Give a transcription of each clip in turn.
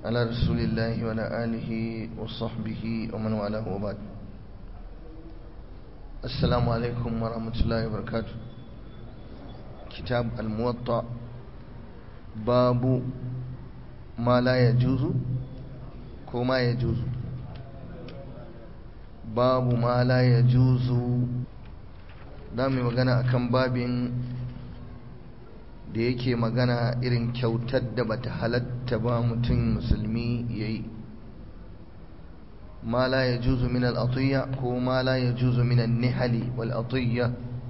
على رسول الله وعلى آله وصحبه ومن والاه وبعد السلام عليكم ورحمة الله وبركاته كتاب الموطأ باب ما لا يجوز كما يجوز باب ما لا يجوز دامي magana akan babin da yake magana irin kyautar da bata halatta ba mutum musulmi yayi ma la yajuzu min al-atiyya ko ma la yajuzu min an-nihali wal atiyya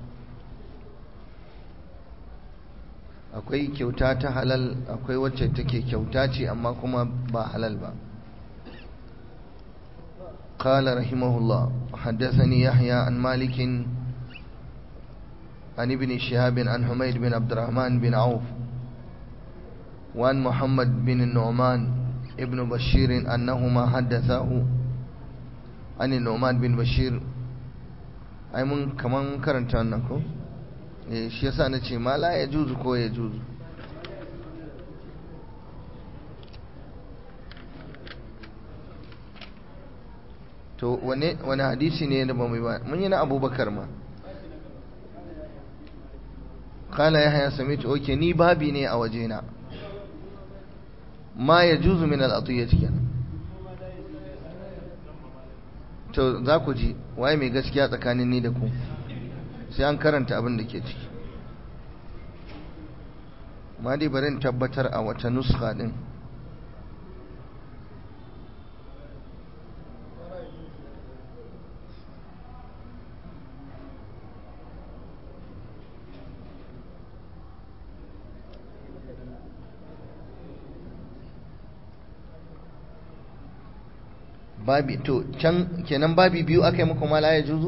akwai kyauta ta halal akwai wacce take kyauta ce amma kuma ba halal ba قال رحمه الله حدثني يحيى عن مالك عن ابن شهاب عن حميد بن عبد الرحمن بن عوف وعن محمد بن النعمان ابن بشير أنهما حدثاه عن النعمان بن بشير أي من كمان كرنت أنكم shi yasa na ce ma la ya juzu ko ya juzu to wane hadisi ne da ba mu yi ba mun yi na abubakar ma kala ya haya sami ta oke ni babi ne a wajena ma ya juzu min al'atuyya kenan to za ku ji waye mai gaskiya tsakanin ni da ku sai an karanta abin da ke ciki ma dai bari in tabbatar a wata nuska din babi to can kenan babi biyu aka yi muku mala ya juzu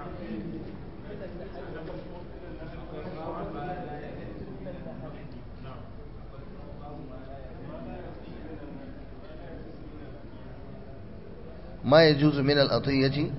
ما يجوز من الأطية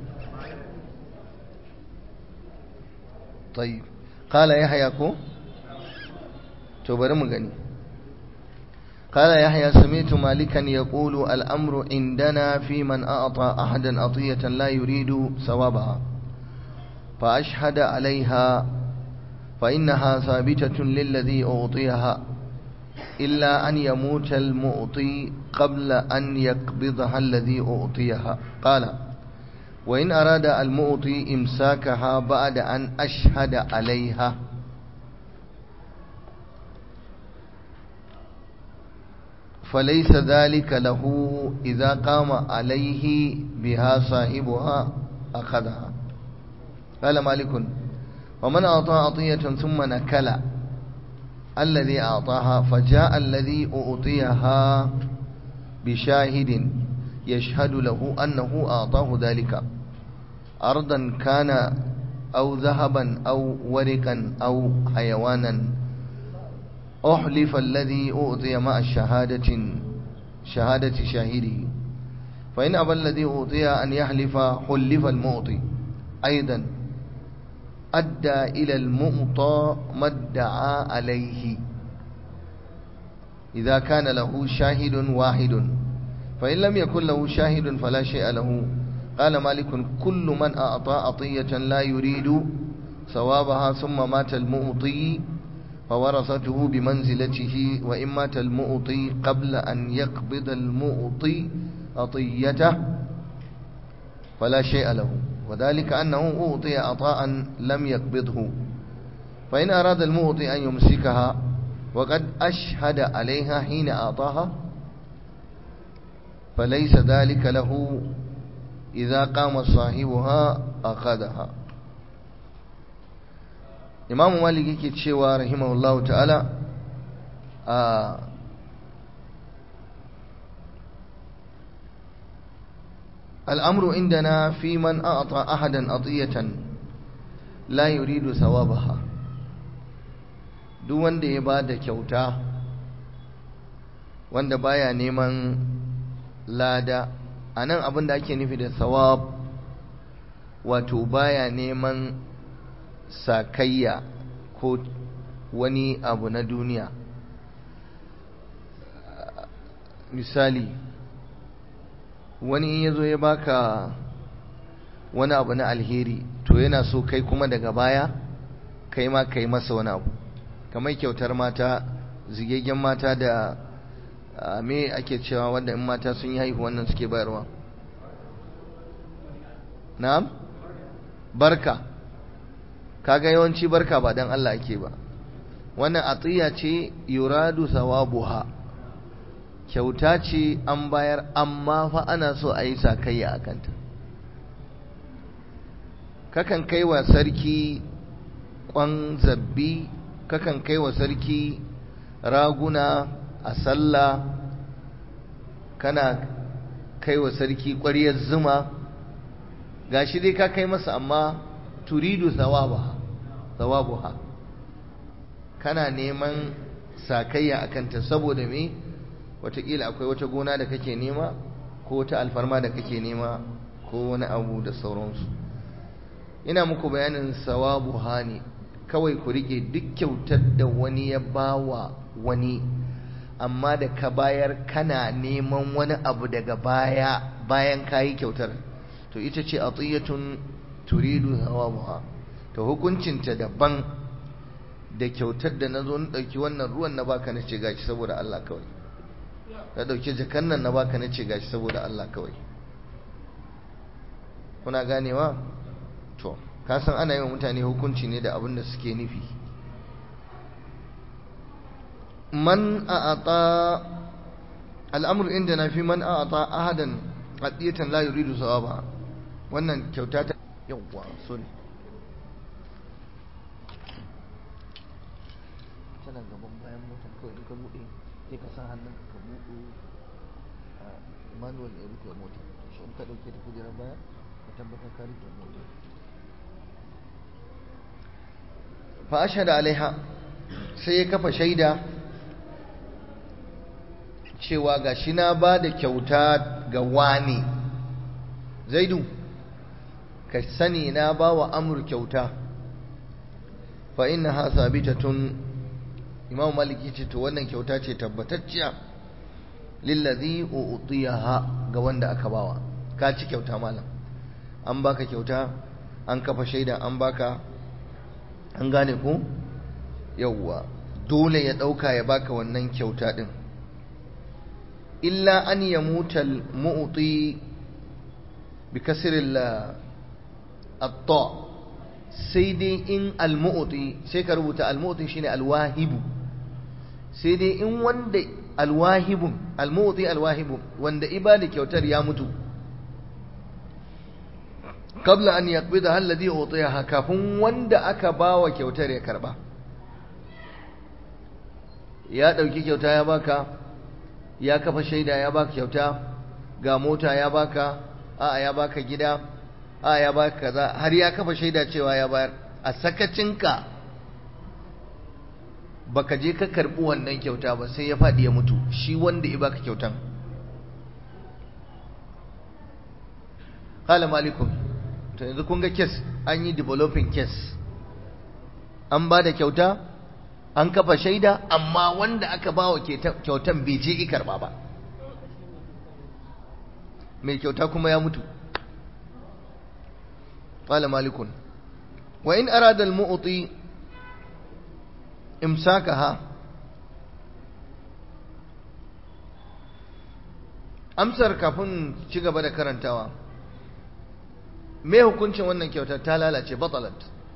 طيب قال يحيى كو تبر مغني قال يحيى سمعت مالكا يقول الأمر عندنا في من أعطى أحدا أطية لا يريد ثوابها فأشهد عليها فإنها ثابتة للذي أعطيها إلا أن يموت المؤطي قبل أن يقبضها الذي أعطيها قال وإن أراد المؤطي إمساكها بعد أن أشهد عليها فليس ذلك له إذا قام عليه بها صاحبها أخذها قال مالك ومن أعطى عطية ثم نكل الذي أعطاها فجاء الذي أعطيها بشاهد يشهد له أنه أعطاه ذلك أرضا كان أو ذهبا أو ورقا أو حيوانا أحلف الذي أعطي مع الشهادة شهادة شاهده فإن أبى الذي أعطي أن يحلف حلف المعطي أيضا أدى إلى المعطى ما ادعى عليه إذا كان له شاهد واحد فإن لم يكن له شاهد فلا شيء له قال مالك كل من أعطى عطية لا يريد ثوابها ثم مات المؤطي فورثته بمنزلته وإن مات المؤطي قبل أن يقبض المؤطي عطيته فلا شيء له وذلك أنه أعطي عطاء لم يقبضه فإن أراد المؤطي أن يمسكها وقد أشهد عليها حين أعطاها فليس ذلك له إذا قام صاحبها أخذها إمام مالك yake cewa rahimahullahu ta'ala a الأمر عندنا في من أعطى أحدا أطية لا يريد ثوابها duk wanda ya ba da kyauta wanda baya neman lada a nan abin da ake nufi da thawab wato baya neman sakayya ko wani abu na duniya misali wani ya zo ya baka wani abu na alheri to yana so kai kuma daga baya kai ma kai masa wani abu kamar kyautar mata zigaggen mata da me ake cewa wanda in mata sun yi haihu wannan suke bayarwa na'am barka kaga yawanci barka ba dan Allah ake ba wannan atiya ce yuradu sawabuha kyauta ce an bayar amma fa ana so a yi sakayya a kanta kakan kai wa sarki kwan zabbi kakan kai wa sarki raguna a sallah kana kai wa sarki ƙwaryar zuma gashi dai ka kai masa amma turidu sawabuha kana neman sakayya a kanta saboda me watakila akwai wata gona da kake nema ko wata alfarma da kake nema ko wani abu da sauransu ina muku bayanin sawabu hani kawai ku rike duk kyautar da wani ya bawa wani amma da ka bayar kana neman wani abu daga baya bayan kayi kyautar to ita ce atiyatun turidu sawabuha to hukuncinta daban da kyautar da na zo na ɗauki wannan ruwan na baka na ce gashi saboda Allah kawai na ɗauki jakan nan na baka na ce gashi saboda Allah kawai kuna ganewa to ka san ana yi wa mutane hukunci ne da abin da suke nufi man a'ata al'amur inda na fi man a'ata ahadan hadiyatan la yuridu sawaba wannan kyauta ta yawwa sorry tana gaban bayan motar kawai in ka buɗe sai ka sa hannun ka buɗe manual ya rike mota shi in ka ɗauke ta kujerar baya ka tabbatar ka rike mota fa ashhadu alaiha sai ya kafa shaida cewa ga shi na ba da kyauta ga wani zaidu ka sani na ba wa amur kyauta fa inna ha sabitatun imam maliki ce to wannan kyauta ce tabbatacciya lillazi u'tiyaha ga wanda aka bawa ka ci kyauta malam an baka kyauta an kafa shaida an baka an gane ko yawwa dole ya dauka ya baka wannan kyauta din illa an yamuta al-mu'ti bi kasr al-ta sai dai in al-mu'ti sai ka rubuta al-mu'ti shine al-wahibu sai dai in wanda alwahibun almuti alwahibun wanda ibada kyautar ya mutu kabla an yaqbida alladhi utiyaha kafin wanda aka bawa kyautar ya karba ya dauki kyauta ya baka ya kafa shaida ya baka kyauta ga mota ya baka a ya baka gida a ya baka kaza har ya kafa shaida cewa ya bayar a sakacinka baka je ka karbi wannan kyauta ba sai ya faɗi ya mutu shi wanda ya baka kyautan qala malikun to yanzu kun ga case an yi developing case an ba da kyauta an kafa shaida amma wanda aka ba wa kyautan bai je i karba ba mai kyauta kuma ya mutu qala malikun wa in arada al-mu'ti imsakaha amsar kafin ci gaba da karantawa me hukuncin wannan kyautar ta lalace batalat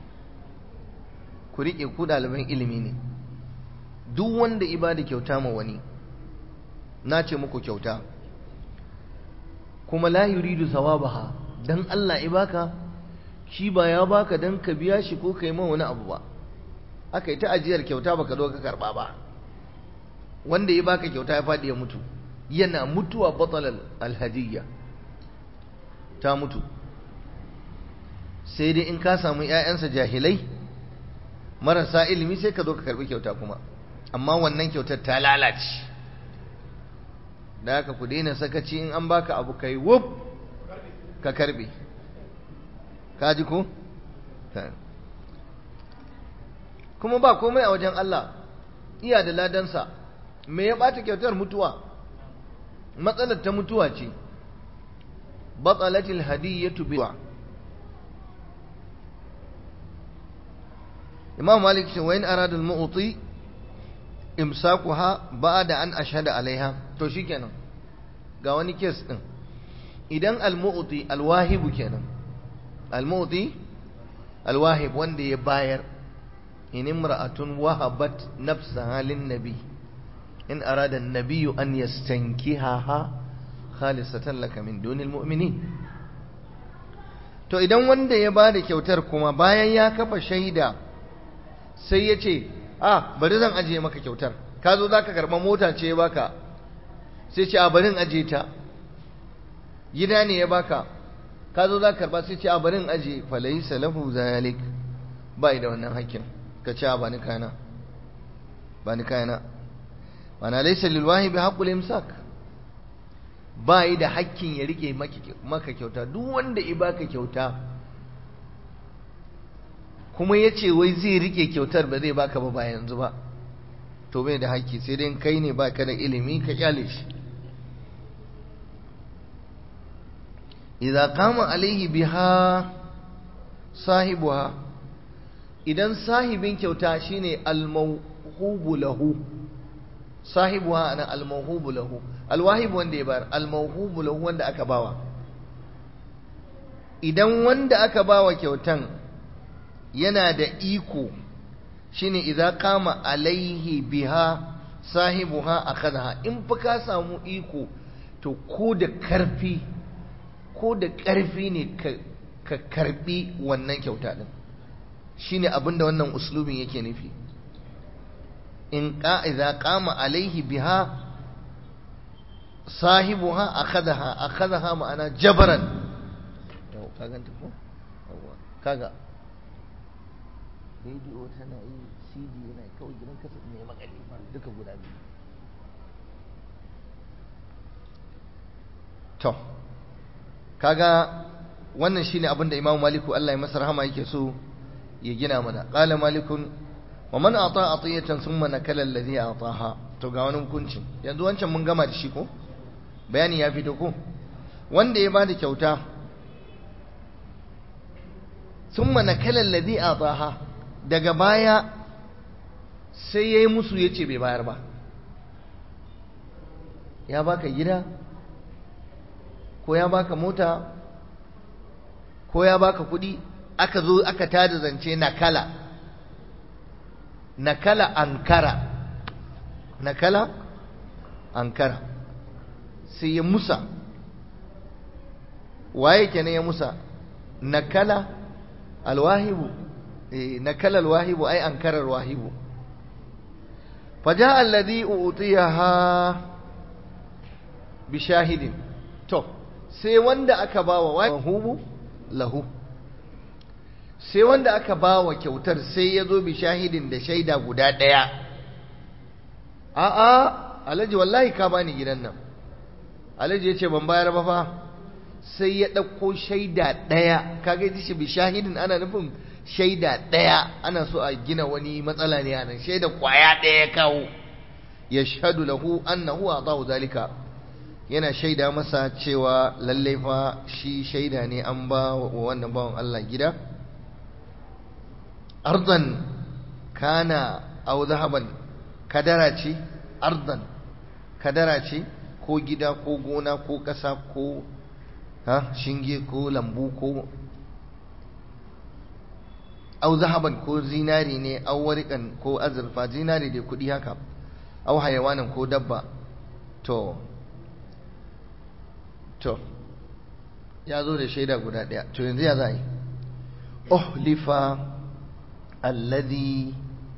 ku riƙe ku ɗaliban ilimi ne duk wanda ibada kyauta ma wani na ce muku kyauta kuma la yuridu sawabaha dan Allah ibaka shi ba ya baka dan ka biya shi ko kai ma wani abu ba aka yi ta ajiyar kyauta baka zo ka karba ba wanda ya baka kyauta ya faɗi ya mutu yana mutuwa batalal alhadiyya ta mutu sai dai in ka samu ƴaƴansa jahilai marasa ilimi sai ka zo ka karbi kyauta kuma amma wannan kyautar ta lalace da haka ku daina sakaci in an baka abu kai wuf ka karbe ka ji ko kuma ba komai a wajen Allah iya da ladansa me ya bata kyautar mutuwa matsalar ta mutuwa ce batsalatil hadiyatu biwa imam malik ce wayin aradul mu'ti imsakuha ba'da an ashhada alaiha to shikenan ga wani kes din idan al-mu'ti al-wahibu kenan al-mu'ti al-wahib wanda ya bayar in imra'atun wahabat nafsaha lin-nabi in arada an-nabiy an yastankihaha khalisatan laka min dunil mu'minin to idan wanda ya bada kyautar kuma bayan ya kafa shaida sai ya ce a bari zan ajiye maka kyautar ka zo za ka karɓa mota ce ya baka sai ce a barin ajiye ta gida ne ya baka ka zo za ka karɓa sai ce a barin ajiye falai salahu zalik ba da wannan hakkin ka ce a bani kayana bani kayana wana laisa lil wahibi haqqul imsak ba yi da hakkin ya rike maka kyauta duk wanda i baka kyauta kuma ya ce wai zai rike kyautar ba zai baka ba ba yanzu ba to bai da haƙƙi sai dai kai ne baka da ilimi ka kyale shi idza qama alaihi biha sahibuha idan sahibin kyauta shine al-mawhubu lahu sahibuha ana al-mawhubu lahu al-wahib wanda ya bar al-mawhubu lahu wanda aka bawa idan wanda aka bawa kyautan yana da iko shine idza qama alaihi biha sahibuha akhadha in fa ka samu iko to ko da karfi ko da karfi ne ka karbi wannan kyauta din shine abinda wannan uslubin yake nufi in ka idza qama alaihi biha sahibuha akhadha akhadha ma'ana jabran yau kaga ko kaga rediyo tana yi cd yana kawai gidan kasa ne makale duka guda biyu to kaga wannan shine abin da imamu maliku Allah ya masa rahama yake so ya gina mana qala malikun wa man ata atiyatan thumma nakala alladhi ataha to ga wani hukunci yanzu wancan mun gama da shi ko bayani ya fito ko wanda ya bada kyauta thumma nakala alladhi ataha daga baya sai ya yi musu ya ce bai bayar ba ya baka gida ko ya baka mota ko ya baka kudi aka zo aka tada zance nakala nakala ankara nakala ankara sai ya musa waye kenan ya musa nakala alwahibu نكل الواهب أي أنكر الواهب فجاء الذي أعطيها بشاهد تو sai wanda aka bawa wahubu lahu sai wanda aka bawa kyautar sai ya zo bi shahidin da shaida guda ɗaya a'a alhaji wallahi ka bani gidan nan alhaji ya ce ban bayar ba fa sai ya ɗauko shaida ɗaya kaga ji shi bi shahidin ana nufin shaida ɗaya ana so a gina wani matsala ne a nan shaida kwaya ɗaya ya kawo ya shahadu lahu annahu a zalika yana shaida masa cewa lalle fa shi shaida ne an ba wa wannan bawan Allah gida ardan kana aw zahaban kadara ce ardan kadara ce ko gida ko gona ko ƙasa ko ha shinge ko lambu ko au zahaban ko zinari ne au warikan ko azurfa zinari da kuɗi haka au hayawanin ko dabba to to ya zo da shaida guda ɗaya to yanzu ya za yi uhlifa alladhi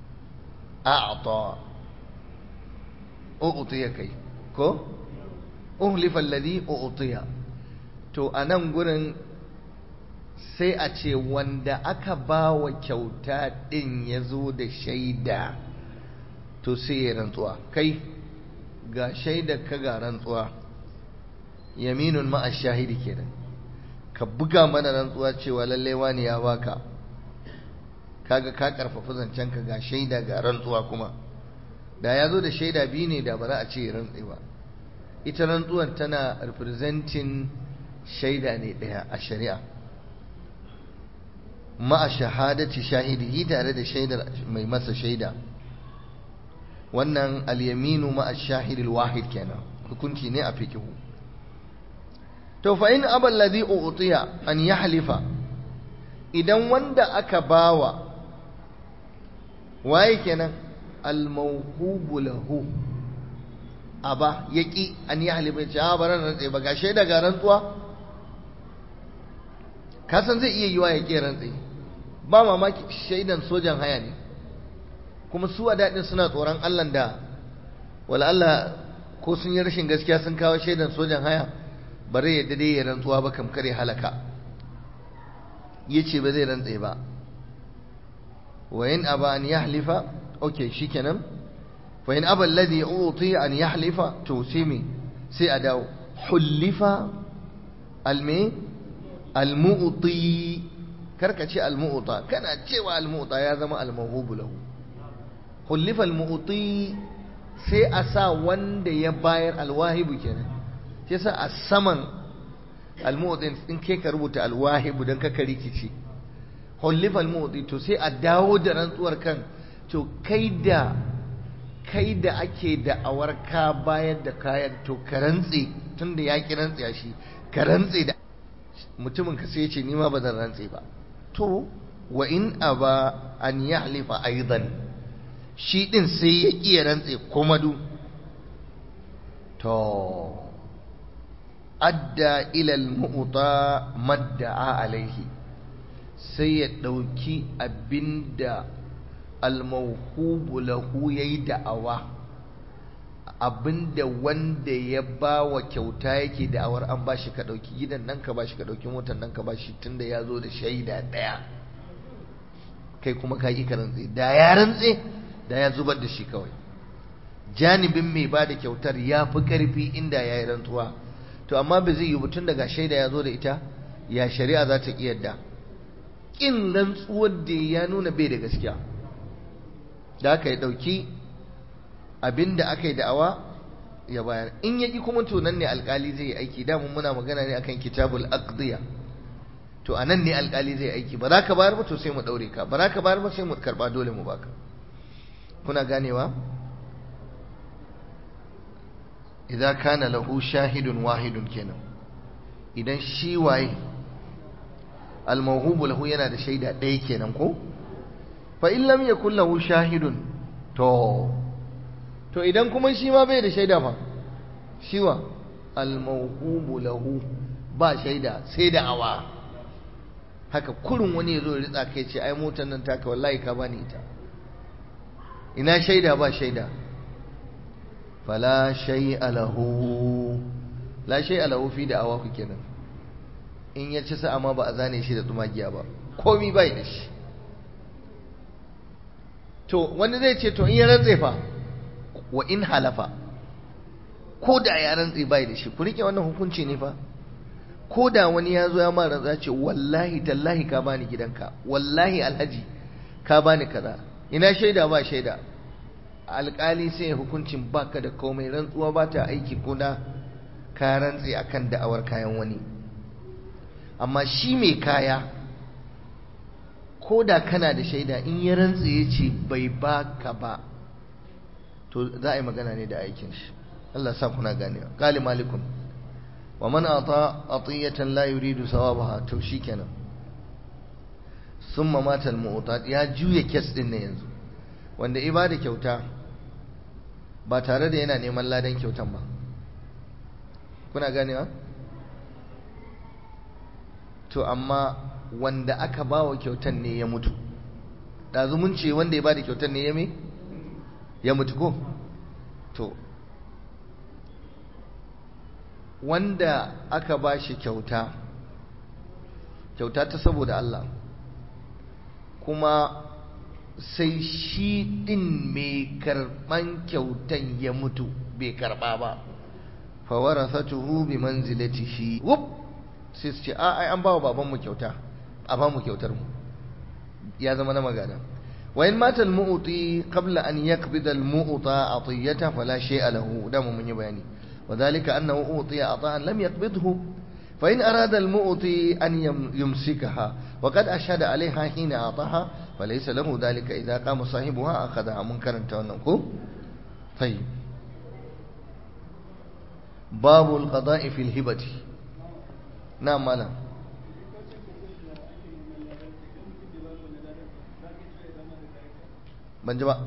a'ta u'tiya kai ko uhlifa alladhi u'tiya to a nan gurin sai a ce wanda aka ba wa kyauta ɗin ya zo da shaida to sai ya rantsuwa kai ga shaida ka ga rantsuwa yaminun ma'a shahidi kenan ka buga mana rantsuwa cewa lallai wani ya baka kaga ka karfafa zancen ka ga shaida ga rantsuwa kuma da ya zo da shaida biyu ne da ba za a ce rantsi ba ita rantsuwar tana representing shaida ne ɗaya a shari'a ma'a shahadati shahidihi tare da shaidar mai masa shaida wannan al-yaminu ma'a shahidil wahid kenan hukunci ne a fikihu to fa in abal ladhi utiya an yahlifa idan wanda aka bawa waye kenan al-mawhubu lahu aba yaki an yahlifa ya ce a baran rantsa ba ga shaida ga rantsuwa kasan zai iya yiwa ya ƙi rantsi ba mamaki shaidan sojan haya ne kuma su a daɗin suna tsoron Allah da wala Allah ko sun yi rashin gaskiya sun kawo shaidan sojan haya bare yadda dai ya rantsuwa ba kam kare halaka ya ce ba zai rantse ba wa in aba an yahlifa ok shikenan fa in aba alladhi uti an yahlifa to sai me sai a dawo hullifa alme almu'ti karka ce almu'ta kana cewa almu'ta ya zama almawhubu lahu hullifa almu'ti sai a sa wanda ya bayar alwahibu kenan sai sa a saman almu'ti in kai ka rubuta alwahibu dan ka rikici hullifa almu'ti to sai a dawo da rantsuwar kan to kai da kai da ake da awar ka bayar da kayan to ka rantse tunda ya ki rantsa shi ka rantse da mutumin ka sai ce nima ba zan rantse ba to wa in aba an yahlifa aidan shi din sai ya iya rantse kuma du to adda ila al-mu'ta madda'a alaihi sai ya dauki abinda al-mawhubu lahu yayi da'awa abinda wanda ya ba wa kyauta yake da'awar an ba shi ka ɗauki gidan nan ka ba shi ka ɗauki motar nan ka ba shi tunda ya zo da shaida ɗaya kai kuma ka yi ka rantse da ya rantse da ya zubar da shi kawai janibin mai ba da kyautar ya fi ƙarfi inda ya yi rantsuwa to amma ba zai yi tun daga shaida ya zo da ita ya shari'a za ta yadda ƙin rantsuwar da ya nuna bai da gaskiya da aka yi ɗauki abinda aka yi da'awa ya bayar in ya ƙi kuma to nan ne alƙali zai yi aiki damun muna magana ne akan kitabul aqdiya to a nan ne alƙali zai aiki ba za ka bayar ba to sai mu ɗaure ka ba za ka bayar ba sai mu karɓa dole mu baka kuna ganewa idan kana lahu shahidun wahidun kenan idan shi waye almawhubu lahu yana da shaida ɗaya kenan ko fa in lam yakul lahu shahidun to to idan kuma shi ma bai da shaida fa shiwa almawhubu lahu ba shaida sai da awa haka kurun wani ya zo ya ritsa kai ce ai motar nan taka wallahi ka bani ita ina shaida ba shaida fala shay'a lahu la shay'a lahu fi da awa ku kenan in ya ci sa'a ma ba a zane shi da tsumagiya ba komi bai da shi to wani zai ce to in ya rantse fa wa in halafa ko da ya rantse bai da shi ku rike wannan hukunci ne fa ko da wani ya zo ya ma rantsa ce wallahi tallahi ka bani gidanka wallahi alhaji ka bani kaza ina shaida ba shaida alkali sai hukuncin baka da komai rantsuwa ba ta aiki ko da ka rantse akan da'awar kayan wani amma shi mai kaya ko da kana da shaida in ya rantse ya ce bai baka ba to za a yi magana ne da aikin shi Allah sa kuna ganewa qali malikun wa man ata atiyatan la yuridu sawabaha to shikenan summa mata al ya juya kes din ne yanzu wanda ibada kyauta ba tare da yana neman ladan kyautan ba kuna ganewa to amma wanda aka ba wa kyautan ne ya mutu ɗazu mun ce wanda ya ba da kyautan ne ya me ya mutu ko to wanda aka ba shi kyauta kyauta ta saboda Allah kuma sai shi ɗin mai karɓan kyautan ya mutu bai karɓa ba fawarasatuhu bi manzilatihi wuf sai su ce a ai an bawa babanmu kyauta a ba mu kyautar mu ya zama na magana wa in mata al-mu'ti qabla an yaqbida al-mu'ta atiyata fala shay'a lahu da mu mun yi bayani وذلك أنه أعطي عطاء لم يقبضه فإن أراد المؤتي أن يمسكها وقد أشهد عليها حين أعطاها فليس له ذلك إذا قام صاحبها أخذها منكرا تونكو طيب باب القضاء في الهبة نعم مالا ban ji ba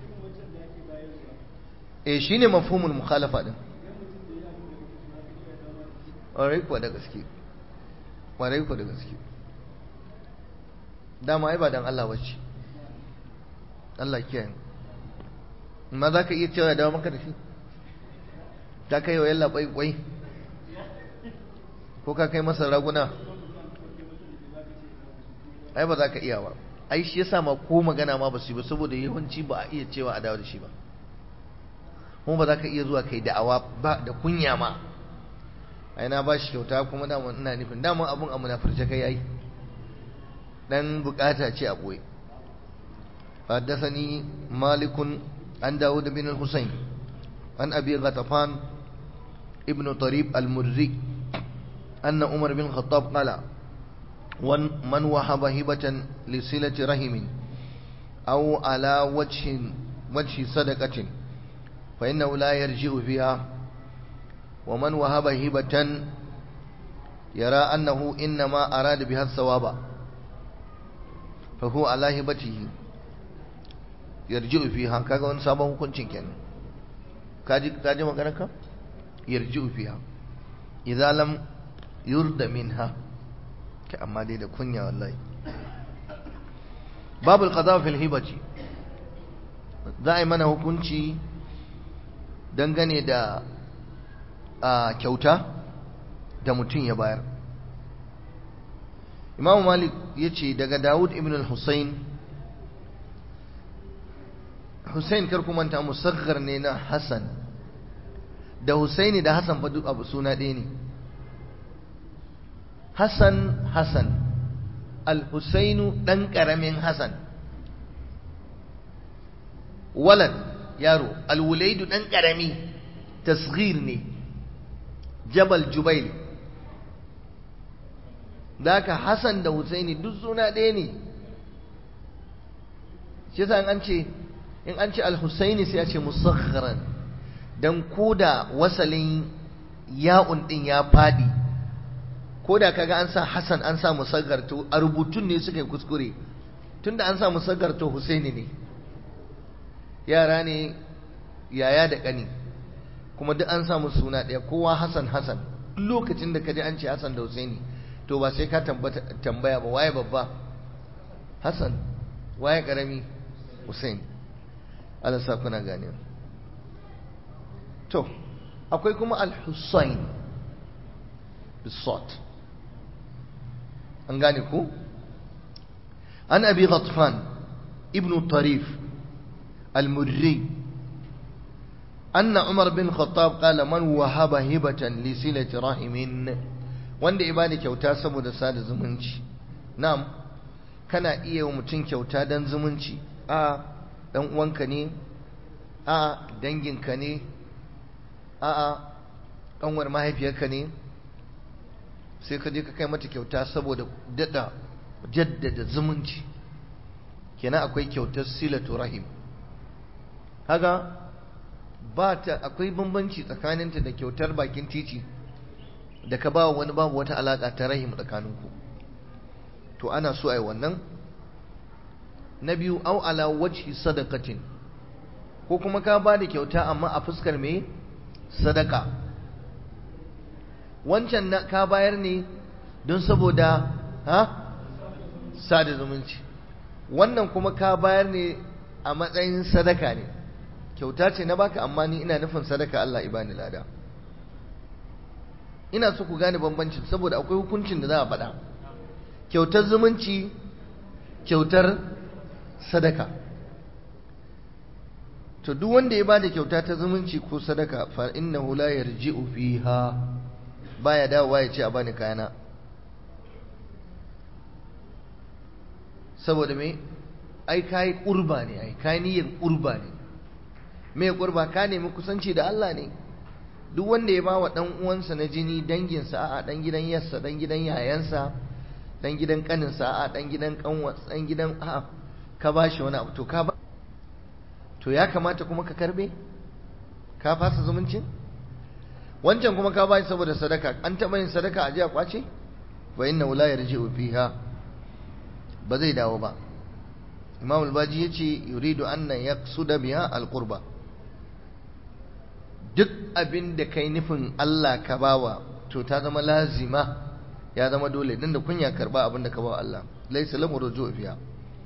eh shine mafhumul mukhalafa din ƙwarai kuwa da gaske ƙwarai kuwa da gaske dama ai ba dan Allah wacce Allah kiyaye ma za ka iya cewa ya dawo maka da shi ka kai wa yalla kwai kwai ko ka kai masa raguna ai ba za ka iya ba ai shi yasa ma ko magana ma ba su yi ba saboda yawanci ba a iya cewa a dawo da shi ba kuma ba za ka iya zuwa kai da'awa ba da kunya ma ai na ba shi kyauta kuma dama ina nufin dama abun a munafurce kai yayi dan bukata ce a boye حدثني مالك عن داود بن الحسين عن أبي غطفان ابن طريب المري أن عمر بن الخطاب قال من وهب هبة لصلة رحم أو على وجه وجه صدقة فإنه لا يرجع فيها ومن وهب هبة يرى أنه إنما أراد بها الثواب فهو على هبته yarji'u fiha kaga wani sabon hukuncin kenan kaji kaji maganar ka yarji'u fiha idza lam yurda minha ka amma dai da kunya wallahi babul qada fil hibati za a yi mana hukunci dangane da a kyauta da mutum ya bayar Imam Malik yace daga Dawud ibn al-Husayn Hussein kar kuma ta musaggar ne na Hassan da Husaini da Hassan fa duk abu suna ɗaya ne Hassan Hassan Al-Husainu ɗan ƙaramin Hassan walad yaro Al-Wulaidu ɗan ƙarami tasghir ne Jabal Jubail da haka Hassan da Husaini duk suna ɗaya ne shi yasa an ce in an ce al-husaini sai ya ce musakharan dan koda wasalin ya'un din ya fadi koda kaga an sa hasan an sa musaghar to a rubutun ne suka yi kuskure tunda an sa musaghar to husaini ne yara ne yaya da kani kuma duk an sa musu suna ɗaya kowa hasan hasan lokacin da kaji an ce hasan da husaini to ba sai ka tambaya ba waye babba hasan waye karami husaini Allah sa kuna gane to akwai kuma al-Husayn bisot an gane ku an abi ghatfan ibn tarif al-murri أن عمر بن الخطاب قال من وهب هبة لسلة رحم wanda ibada kyauta saboda sada zumunci na'am kana iya mutum kyauta dan zumunci a dan uwanka ne a danginka ne a a kanwar mahaifiyarka ne sai ka je ka kai mata kyauta saboda dada jaddada zumunci kenan akwai kyautar silatu rahim kaga ba ta akwai bambanci tsakaninta da kyautar bakin titi da ka ba wani babu wata alaka ta rahim tsakaninku to ana so ai wannan na biyu au ala wajhi sadaqatin ko kuma ka ba da kyauta amma a fuskar me sadaka wancan na ka bayar ne don saboda ha sada zumunci wannan kuma ka bayar ne a matsayin sadaka ne kyauta ce na baka amma ni ina nufin sadaka Allah ibani lada ina so ku gane bambanci saboda akwai hukuncin da za a faɗa kyautar zumunci kyautar sadaka to duk wanda ya bada kyauta ta zumunci ko sadaka fa innahu la yarji'u fiha baya dawowa ya ce a bani kayana saboda me ai kai kurba ne ai kai niyyar kurba ne me kurba ka nemi kusanci da Allah ne duk wanda ya ba wa ɗan uwansa na jini danginsa a'a ɗan gidan yarsa ɗan gidan yayansa ɗan gidan ƙaninsa a'a ɗan gidan ƙanwa ɗan gidan a'a ka ba shi wani abu to ka ba to ya kamata kuma ka karbe ka fasa zumuncin wancan kuma ka ba shi saboda sadaka an taɓa yin sadaka a jiya kwace wa inna la yarji'u fiha ba zai dawo ba imam al-baji yace yuridu anna yaqsuda biha al-qurba duk abin da kai nufin Allah ka bawa to ta zama lazima ya zama dole dan da kunya karba abin da ka bawa Allah laysa lahu ruju'u fiha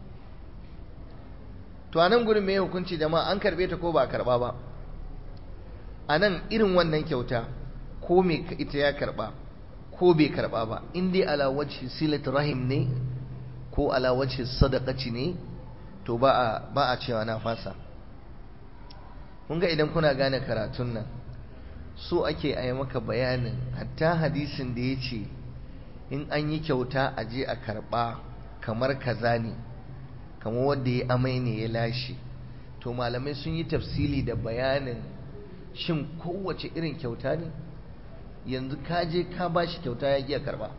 to anan gurin me hukunci jama'a an karbe ta ko ba a karba ba anan irin wannan kyauta ko me ita ya karba ko bai karba ba in dai ala wajhi silat rahim ne ko ala wajhi sadaqati ne to ba a ba a cewa na fasa kun ga idan kuna gane karatun nan so ake a yi maka bayanin hatta hadisin da ya ce in an yi kyauta a je a karba kamar kaza ne kamar wanda ya amai ne ya lashe to malamai sun yi tafsili da bayanin shin kowace irin kyauta ne yanzu ka je ka ba shi kyauta ya giya karba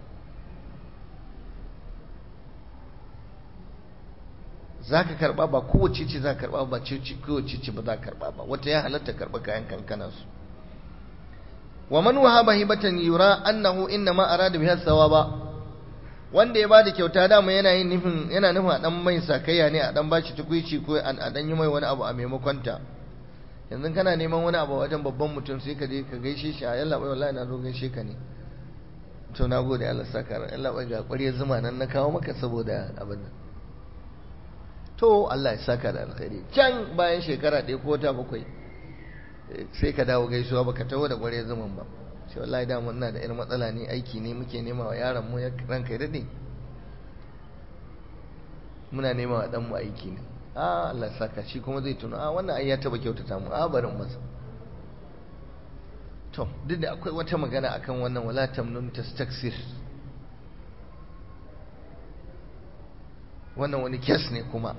za ka karba ba kowace ce za ka karba ba kowace ce ba za ka karba ba wata ya halatta karba kayan kankana su wa man wahaba hibatan yura annahu inna ma arada biha thawaba wanda ya bada kyauta dama yana yin nufin yana nufin a dan mai sakayya ne a dan bashi tukuici ko a dan yi mai wani abu a maimakon ta yanzu kana neman wani abu wajen babban mutum sai ka je ka gaishe shi a yalla bai wallahi na zo gaishe ka ne to na gode Allah saka ran yalla bai ga ƙwarya zuma nan na kawo maka saboda abin nan to Allah ya saka da alkhairi can bayan shekara ɗaya ko ta bakwai sai ka dawo gaisuwa baka taho da ƙwarya zuman ba sai wallahi da mun na da irin matsala ne aiki ne muke nema wa yaron mu ya ranka ya dade muna nema wa dan mu aiki ne a Allah saka shi kuma zai tuna a wannan ai ya taba kyautata mu a barin masa to duk da akwai wata magana akan wannan wala tamnun tastaksir wannan wani kes ne kuma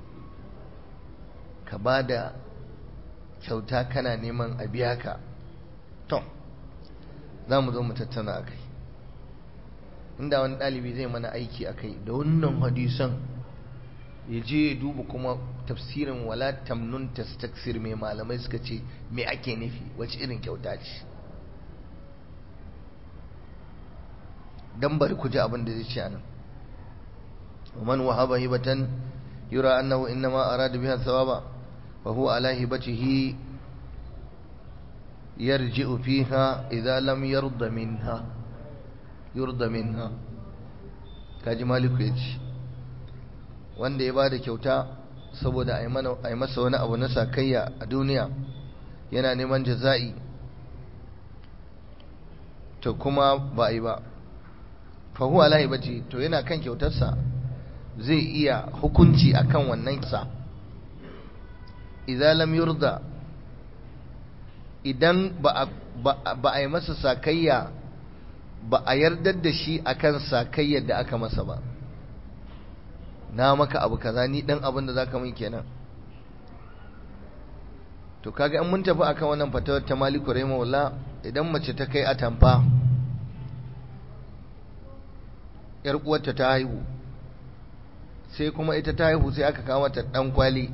ka bada kyauta kana neman a biya ka to za mu zo mu tattauna akai inda wani ɗalibi zai mana aiki akai da wannan hadisan ya je ya duba kuma tafsirin wala tamnun tastaksir mai malamai suka ce me ake nufi wace irin kyauta ce dan bari ku ji abin da zai ce anan ومن وهب هبة يرى أنه إنما أراد بها الثواب وهو على هبته يرجع فيها إذا لم يرض منها يرضى منها kaji maliku ya ce wanda ya ba da kyauta saboda a yi masa wani abu na sakayya a duniya yana neman jaza'i to kuma ba a yi ba fahu alahi bace to yana kan kyautarsa zai iya hukunci akan wannan kisa idan lam yurda idan ba a yi masa sakayya ba a yardar da shi akan sakayyar da aka masa ba na maka abu kaza ni dan abin da zaka min kenan to kaga in mun tafi akan wannan fatawar ta Maliku rahimahullah idan mace ta kai atamfa yar uwarta ta haihu sai kuma ita ta haihu sai aka kawo mata dan kwali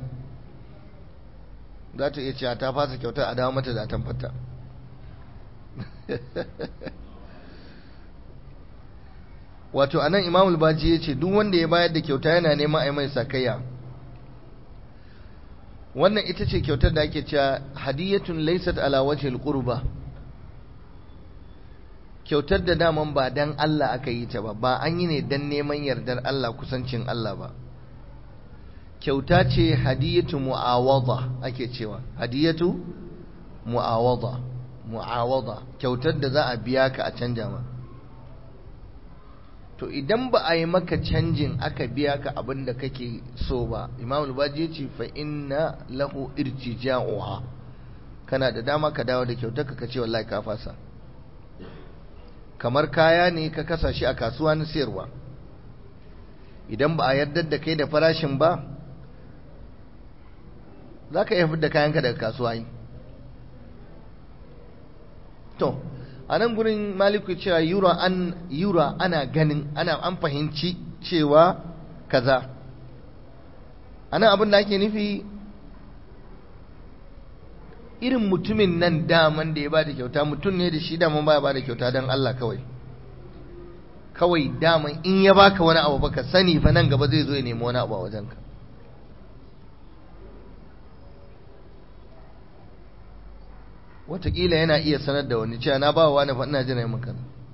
za ta iya cewa ta fasa kyautar a dawo mata da atamfarta wato anan imamul baji ya ce duk wanda ya bayar da kyauta yana neman a yi mai sakayya wannan ita ce kyautar da ake cewa hadiyatun laysat ala wajhil qurba kyautar da daman ba dan Allah aka yi ta ba ba an yi ne dan neman yardar Allah kusancin Allah ba kyauta ce hadiyatu mu'awada ake cewa hadiyatu mu'awada mu'awada kyautar da za a biya ka a canja ma to idan ba a yi maka canjin aka biya ka abin da kake so ba imam al-baji ce fa inna lahu irtija'uha kana da dama ka dawo da kyautar ka ce wallahi ka fasa kamar kaya ne ka kasa shi a kasuwa na sayarwa idan ba a yarda da kai da farashin ba za ka iya fitar da kayanka daga kasuwa yi to a nan gurin maliku cewa yura an yura ana ganin ana an fahimci cewa kaza ana abin da ake nufi irin mutumin nan daman da ya ba da kyauta mutum ne da shi daman ba ya ba da kyauta don Allah kawai kawai daman in ya baka wani abu baka sani fa nan gaba zai zo ya nemi wani abu a wajenka Wataƙila yana iya sanar da wani cewa na ba wa wani fa ina jira maka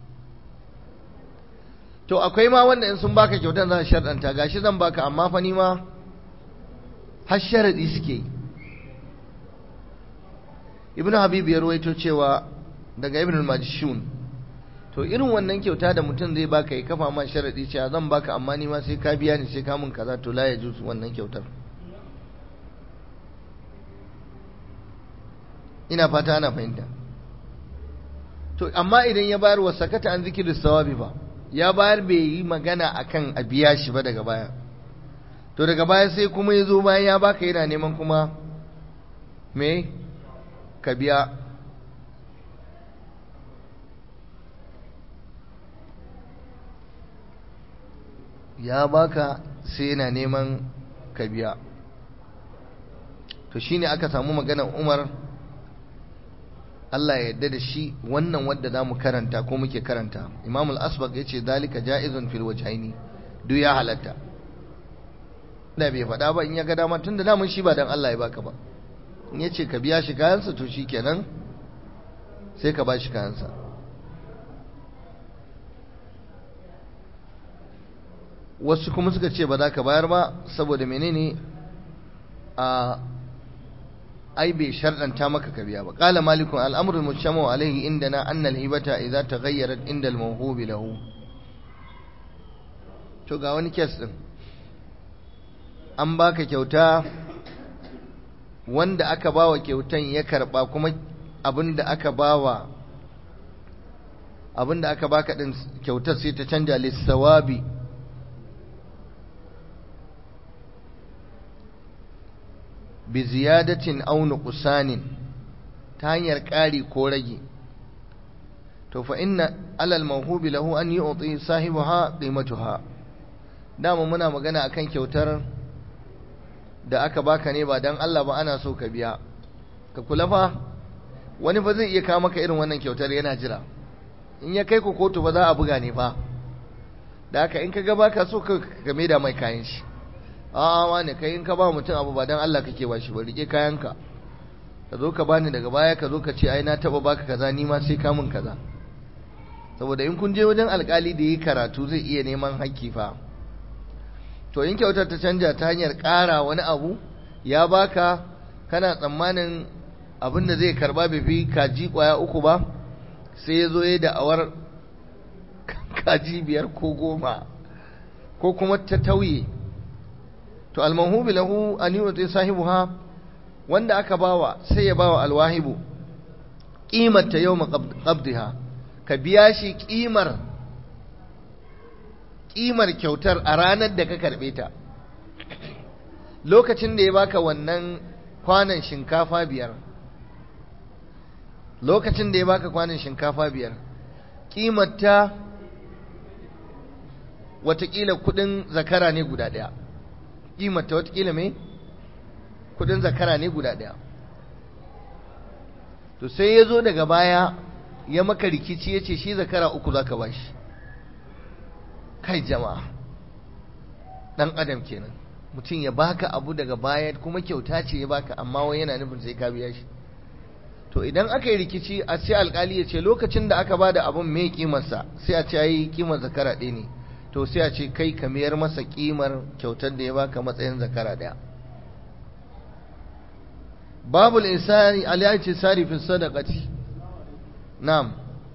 to akwai ma wanda in sun baka kyautar za su sharɗanta gashi zan baka amma fa ni ma har sharaɗi suke yi ibn habib ya ruwaito cewa daga ibn majishun to irin wannan kyauta da mutum zai baka ya kafa ma sharaɗi cewa zan baka amma ni ma sai ka biya ni sai ka mun kaza to la ya jusu wannan kyautar ina fata ana fahimta to amma idan ya bayar wa sakata an zikirin sawabi ba ya bayar bai yi magana akan a biya shi ba daga baya to daga baya sai kuma ya zo bayan ya baka yana neman kuma me ka biya ya baka sai yana neman ka biya to shine aka samu maganar Umar Allah ya yarda da shi wannan wadda zamu karanta ko muke karanta Imam al-Asbaq yace zalika jaizun fil wajhaini duk ya halatta da bai faɗa ba in ya ga dama tunda damun shi ba dan Allah ya baka ba in yace ka biya shi kayansa to shikenan sai ka ba shi kayansa wasu kuma suka ce ba za ka bayar ba saboda menene a ai bai sharɗanta maka ka biya ba qala malikun al'amru al-mujtamu alayhi indana anna al-hibata idza taghayyarat inda al-mawhubi lahu to ga wani kes din an baka kyauta wanda aka bawa kyautan ya karba kuma abinda aka bawa abinda aka baka din kyautar sai ta canja lissawabi bi ziyadatin aw nuqsanin ta hanyar ƙari ko rage to fa inna alal mawhubi lahu an yu'ti sahibaha qimatuha dama muna magana akan kyautar da aka baka ne ba dan Allah ba ana so ka biya ka kula fa wani fa zai iya kawo maka irin wannan kyautar yana jira in ya kai ku kotu ba za a buga ne fa da haka in ka ga baka so ka game da mai kayan shi a'a wani kai in ka ba mutum abu ba dan Allah kake ba shi ba rike kayanka ka zo ka bani daga baya ka zo ka ce ai na taba baka kaza ni ma sai ka mun kaza saboda in kun je wajen alkali da yi karatu zai iya neman hakki fa to in kyautar ta canja ta hanyar ƙara wani abu ya baka kana tsammanin abin da zai karba bai fi kaji kwaya uku ba sai ya zo ya da'awar kaji biyar ko goma ko kuma ta tauye to almahubi lahu an yuti sahibuha wanda aka bawa sai ya bawa alwahibu qimar ta yawma qabdiha ka biya shi qimar qimar kyautar a ranar da ka karbe ta lokacin da ya baka wannan kwanan shinkafa biyar lokacin da ya baka kwanan shinkafa biyar qimar ta watakila kudin zakara ne guda daya kimanta watakila mai kudin zakara ne guda daya to sai ya zo daga baya ya maka rikici ya ce shi zakara uku za ka ba shi kai jama'a ɗan adam kenan mutum ya baka abu daga baya kuma kyauta ce ya baka amma wai yana nufin sai ka biya shi to idan aka yi rikici a sai alkali ya ce lokacin da aka ba da abin mai kimarsa sai a ce yi kimar zakara ɗaya ne to sai a ce kai ka mayar masa kimar kyautar da ya baka matsayin zakara daya babul insani alayati sarifin sadaqati na'am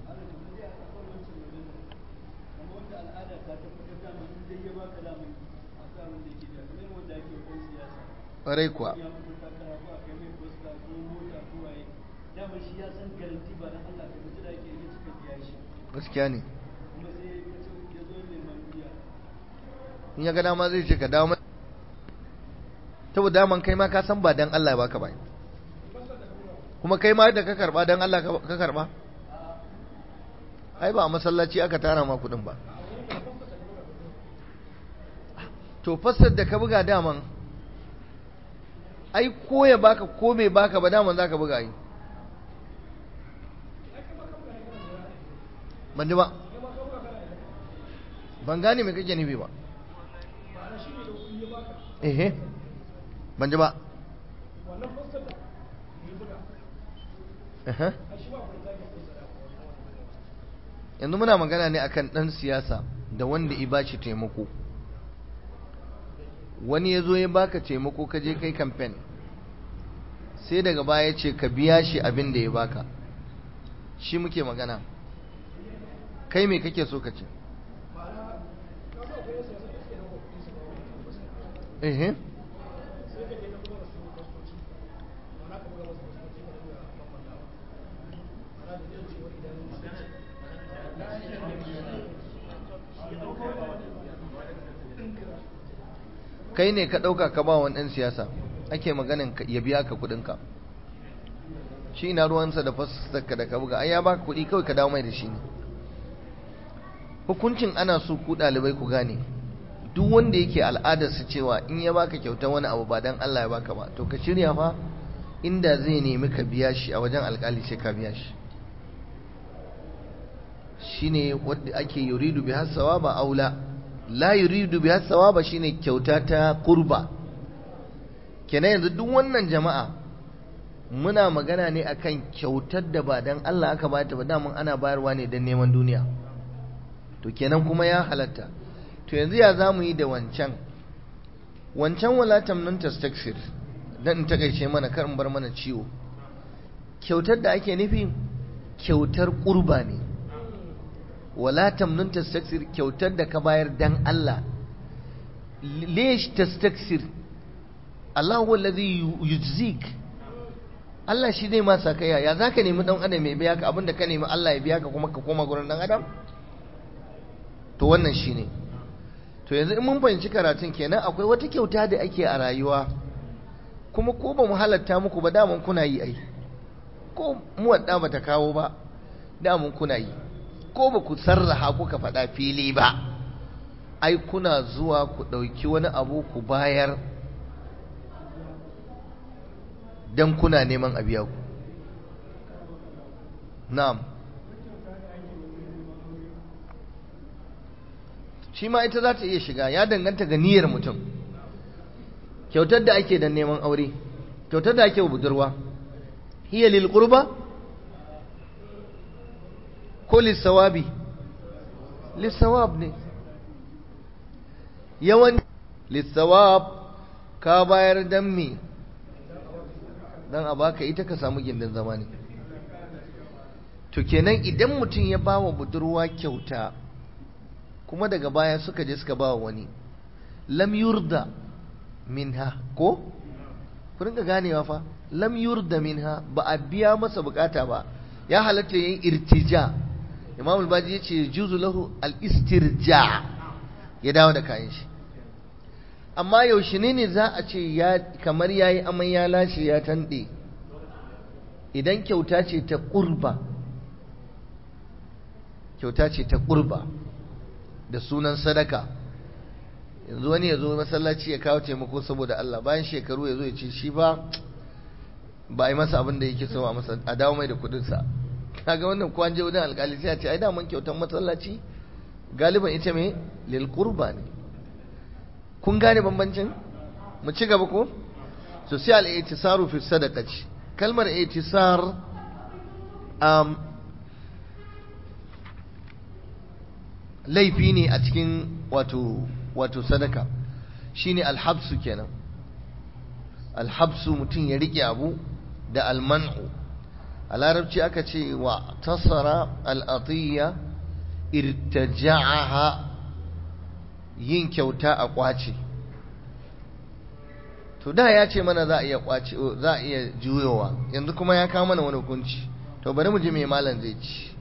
ƙwarai kuwa gaskiya ne in ya ga dama zai ce ka dawo saboda daman kai ma ka san ba dan Allah ya baka ba kuma kai ma da ka karba dan Allah ka karba ai ba a masallaci aka tara ma kudin ba to fassar da ka buga daman ai ko ya baka ko bai baka ba daman zaka buga yi ban ji ba ban gane mai kake nufi ba ehe ban ji ba yanzu muna magana ne akan ɗan siyasa da wanda i bashi taimako wani ya zo ya baka taimako ka je kai kamfen sai daga baya ce ka biya shi abin da ya baka shi muke magana kai me kake so ka ce ehe kai ne ka ɗauka ka ba wani ɗan siyasa ake maganin ya biya ka kuɗinka shi ina ruwansa da fasaka da ka buga ai ya baka kuɗi kawai ka dawo mai da shi ne hukuncin ana so ku ɗalibai ku gane duk wanda yake al'adarsa cewa in ya baka kyautar wani abu ba dan Allah ya baka ba to ka shirya fa inda zai nemi ka biya shi a wajen alƙali sai ka biya shi shine wanda ake yuridu bi hasawa ba aula la yuridu bi hasawa ba shine kyauta ta kurba kenan yanzu duk wannan jama'a muna magana ne akan kyautar da ba dan Allah aka bata ba damun ana bayarwa ne dan neman duniya to kenan kuma ya halatta to yanzu ya zamu yi da wancan wancan wala tamnun tastaksir dan in takaice mana kar in bar mana ciwo kyautar da ake nufi kyautar kurba ne wala tamnun tastaksir kyautar da ka bayar dan Allah lesh tastaksir Allah huwa allazi yujzik Allah shi zai ma sakaya ya zaka nemi dan adam ya biya ka abinda ka nemi Allah ya biya ka kuma ka koma gurin dan adam to wannan shine to yanzu in mun fahimci karatun kenan akwai wata kyauta da ake a rayuwa kuma ko ba mu halatta muku ba daman kuna yi ai ko mu wadda bata kawo ba daman kuna yi ko ba ku sarraha kuka faɗa fili ba ai kuna zuwa ku ɗauki wani abu ku bayar don kuna neman a biya ku na'am shi ma ita za ta iya shiga ya danganta ga niyyar mutum kyautar da ake don neman aure kyautar da ake wa budurwa hiya lil qurba ko lissawabi lissawab ne yawan lissawab ka bayar dan me dan a baka ita ka samu gindin zama ne to kenan idan mutum ya ba wa budurwa kyauta kuma daga baya suka je suka ba wa wani lam yurda minha ko ku rinka ganewa fa lam yurda minha ba a biya masa bukata ba ya halatta yin irtija imam al-baji ya ce juzu lahu al-istirja ya dawo da kayan shi amma yaushe ne ne za a ce ya kamar yayi amai ya lashe ya tande idan kyauta ce ta kurba kyauta ce ta kurba da sunan sadaka yanzu wani ya zo masallaci ya kawo taimako saboda Allah bayan shekaru ya zo ya ce shi ba ba a yi masa abin da yake so a masa a dawo mai da kudinsa kaga wannan ko an je wajen alkali sai a ce ai da man kyautan masallaci galiban ita me lil qurba ne kun gane bambancin mu ci gaba ko so sai al itisaru fi sadaqati kalmar itisar um, laifi ne a cikin wato wato sadaka shine alhabsu kenan alhabsu mutum ya rike abu da alman'u a larabci aka ce wa tasara al'atiyya irtaja'aha yin kyauta a kwace to da ya ce mana za a iya kwace za a iya juyowa yanzu kuma ya kawo mana wani hukunci to bari mu ji mai malam zai ci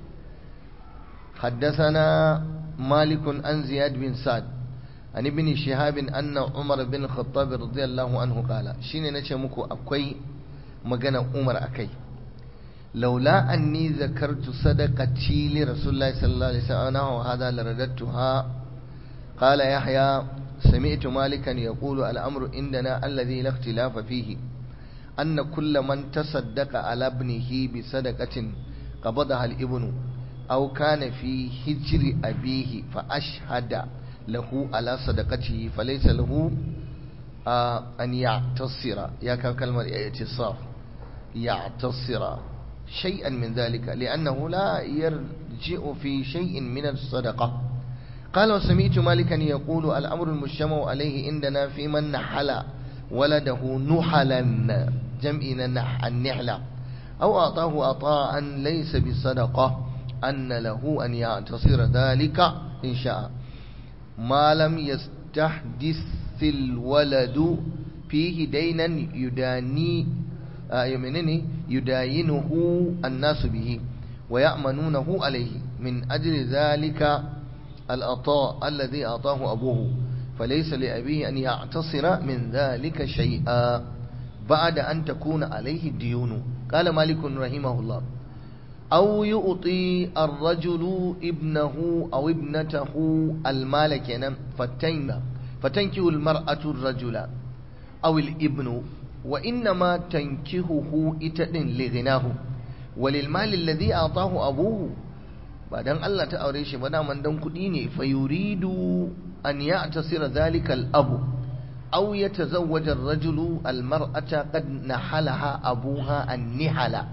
حدثنا مالك عن زياد بن سعد عن ابن شهاب أن عمر بن الخطاب رضي الله عنه قال شيني نشي مكو أكوي مغانا عمر أكي laula anni zakartu sadaqati li rasulillahi sallallahu alaihi wasallam wa hadha laradatuha qala yahya سمعت مالكا يقول الأمر عندنا الذي لا اختلاف فيه أن كل من تصدق على ابنه بصدقة قبضها الابن أو كان في هجر أبيه فأشهد له على صدقته فليس له آه أن يعتصر يا كلمة اعتصار يعتصر شيئا من ذلك لأنه لا يرجع في شيء من الصدقة قال وسمعت مالكا يقول الأمر المجتمع عليه عندنا في من نحل ولده نحلا جمعنا نح النحلة أو أعطاه عطاء ليس بصدقة أن له أن يعتصر ذلك إن شاء ما لم يستحدث الولد فيه دينا يداني يمنني يداينه الناس به ويأمنونه عليه من أجل ذلك العطاء الذي أعطاه أبوه فليس لأبيه أن يعتصر من ذلك شيئا بعد أن تكون عليه الديون قال مالك رحمه الله أو يؤطي الرجل ابنه أو ابنته المال كنا فتن فتنكه المرأة الرجل أو الابن وإنما تنكهه إتن لغناه وللمال الذي أعطاه أبوه ba dan Allah ta aure shi ba daman dan kuɗi ne fa yuridu an ya'tasira zalika al-abu aw yatazawwaja ar-rajulu al-mar'ata qad nahalaha abuha an-nihala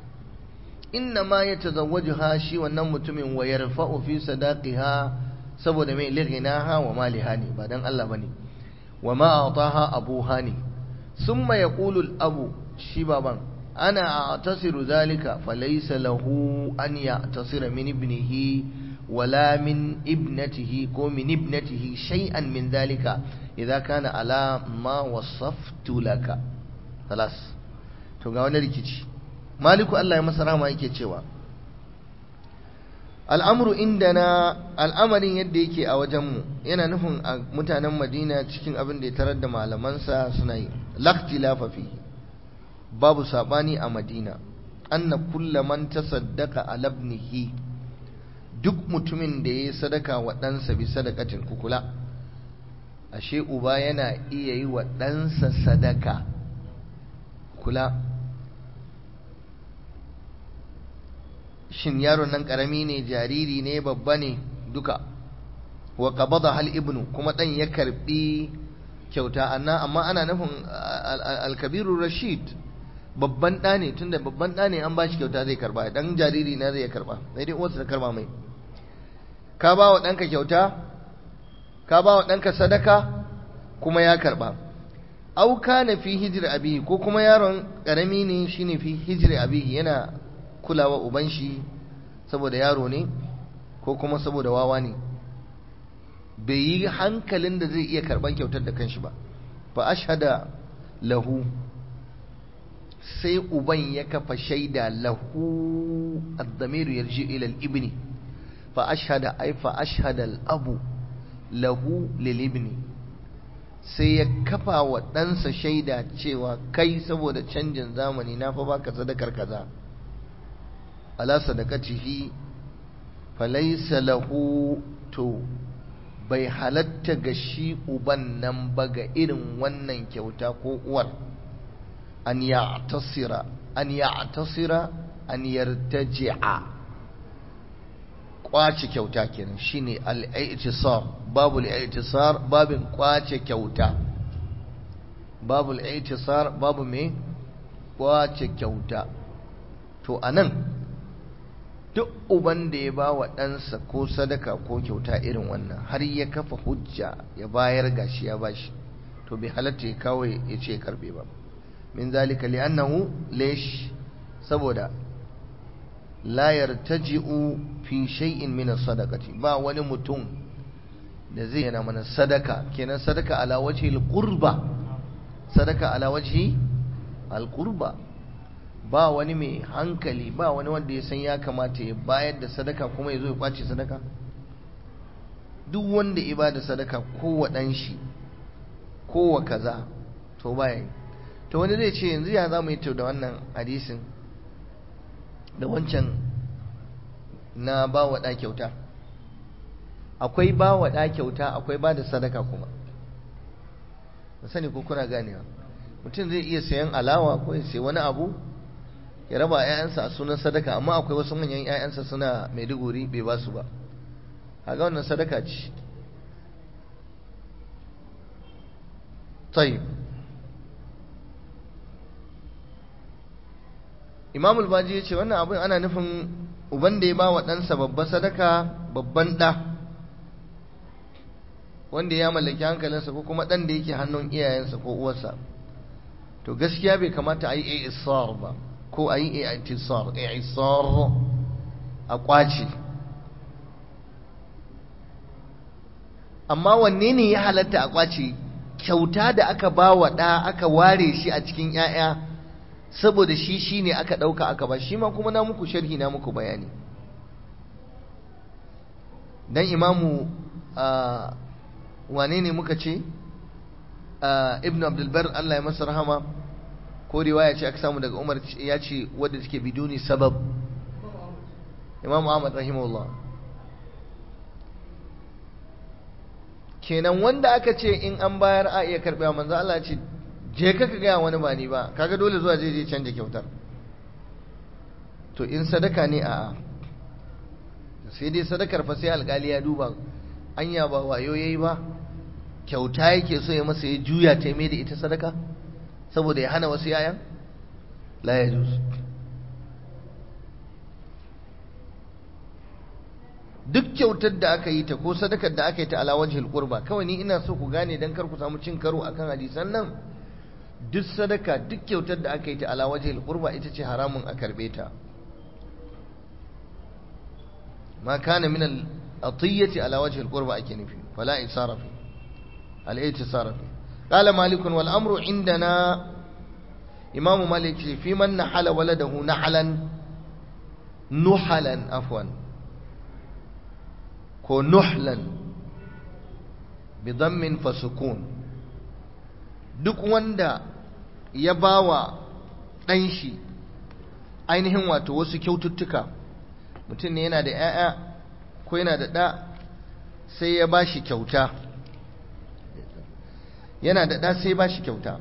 innama yatazawwajuha shi wannan mutumin wa yarfa'u fi sadaqiha saboda mai lighinaha wa maliha ne ba dan Allah bane wa ma ataha abuha ne summa yaqulu al-abu shi baban أنا أعتصر ذلك فليس له أن يعتصر من ابنه ولا من ابنته كو من ابنته شيئا من ذلك إذا كان على ما وصفت لك خلاص to ga wani rikici maliku Allah ya masa rama yake cewa al'amru indana al'amarin yadda yake a wajenmu yana nufin a mutanen madina cikin abin da ya tarar da malamansa suna yi laktilafa fihi babu sabani a madina anna kulla man tasaddaqa ala ibnihi duk mutumin da yayi sadaka wa ɗansa bi sadakatin kukula ashe uba yana iya yi wa ɗansa sadaka kula shin yaron nan karami ne jariri ne babba ne duka wa qabada hal ibnu kuma dan ya karbi kyauta anna amma ana nufin al-kabirur rashid babban ɗa ne tunda babban ɗa ne an ba shi kyauta zai karba dan jariri na zai karba sai dai uwarsa ta karba mai ka ba wa ɗanka kyauta ka ba wa ɗanka sadaka kuma ya karba au kana fi hijri abihi ko kuma yaron karami ne shine fi hijri abihi yana kulawa uban shi saboda yaro ne ko kuma saboda wawa ne bai yi hankalin da zai iya karban kyautar da kanshi ba fa ashhada lahu sai uban ya kafa shaida lahu ad-damir yarji ila al-ibni fa ashhada ay fa ashhada al-abu lahu lil-ibni sai ya kafa wa ɗansa shaida cewa kai saboda canjin zamani na fa baka sadakar kaza ala sadaqatihi falaysa lahu to bai halatta ga shi uban nan ba ga irin wannan kyauta ko uwar an ya'tasira an ya'tasira an yartaji'a kwace kyauta kenan shine al-i'tisar babu al-i'tisar babin kwace kyauta babu al-i'tisar babu me kwace kyauta to anan duk uban da ya ba wa ɗansa ko sadaka ko kyauta irin wannan har ya kafa hujja ya bayar gashi ya bashi to bai halatta ya kawo ya ce karbe ba min zalika li'annahu lish saboda la yartaji'u fi shay'in min as-sadaqati ba wani mutum da zai yana mana sadaka kenan sadaka ala wajhi al-qurba sadaka ala wajhi al-qurba ba wani mai hankali ba wani wanda ya san ya kamata ya bayar da sadaka kuma ya zo ya kwace sadaka duk wanda ya ba da sadaka kowa ɗan shi kowa kaza to baya yi to wani zai ce yanzu ya za mu yi da wannan hadisin da wancan na ba wa ɗa kyauta akwai ba wa ɗa kyauta akwai ba da sadaka kuma ba sani ko kuna ganewa mutum zai iya sayan alawa ko ya sayi wani abu ya raba ‘ya'yansa a sunan sadaka amma akwai wasu manyan ‘ya'yansa suna maiduguri bai ba su ba a ga wannan sadaka ce tayyib imam al-baji ya ce wannan abin ana nufin uban da ya ba wa ɗansa babban sadaka babban ɗa wanda ya mallaki hankalinsa ko kuma ɗan da yake hannun iyayensa ko uwarsa to gaskiya bai kamata a yi isar ba ko a yi i'tisar i'tisar a kwace amma wanne ne ya halatta a kwace kyauta da aka ba wa ɗa aka ware shi a cikin 'ya'ya saboda shi shi ne aka ɗauka aka ba shi ma kuma na muku sharhi na muku bayani dan imamu wane ne muka ce ibn abdulbar Allah ya masa rahama ko riwaya ce aka samu daga umar ya ce wadda take biduni sabab imamu ahmad rahimahullah kenan wanda aka ce in an bayar a iya karɓa manzo Allah ce je ka ka gaya wani ba ni ba kaga dole zuwa je je canja kyautar to in sadaka ne a sai dai sadakar fa sai alkali ya duba anya ba wayo yayi ba kyauta yake so ya masa ya juya ta mai da ita sadaka saboda ya hana wasu yayan la ya duk kyautar da aka yi ta ko sadakar da aka yi ta ala wajhil qurba kawai ni ina so ku gane dan kar ku samu cin karo akan hadisan nan duk sadaka duk kyautar da aka yi ta ala wajhil qurba ita ce haramun a karbe ta ma kana min al atiyati ala wajhil qurba ake nufi fala isara fi al itisara fi qala malik wal amru indana imam malik fi man nahala waladahu nahalan nuhalan afwan ko nuhlan bidammin fasukun duk wanda ya bawa ɗan shi ainihin wato wasu kyaututtuka mutum ne yana da 'ya'ya ko yana da ɗa sai ya ba shi kyauta yana da ɗa sai ba shi kyauta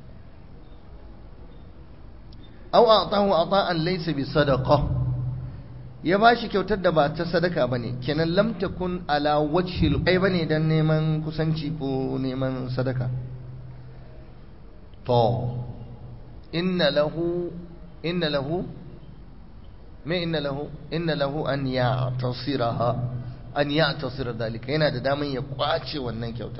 au a tahu a ta'an laisa bi sadaka ya ba shi kyautar da ba ta sadaka ba ne kenan lamta kun ala wajhil kai ba ne don neman kusanci ko neman sadaka to inna lahu inna lahu me inna lahu inna lahu an ya'tasiraha an ya'tasira dalika yana da daman ya kwace wannan kyautar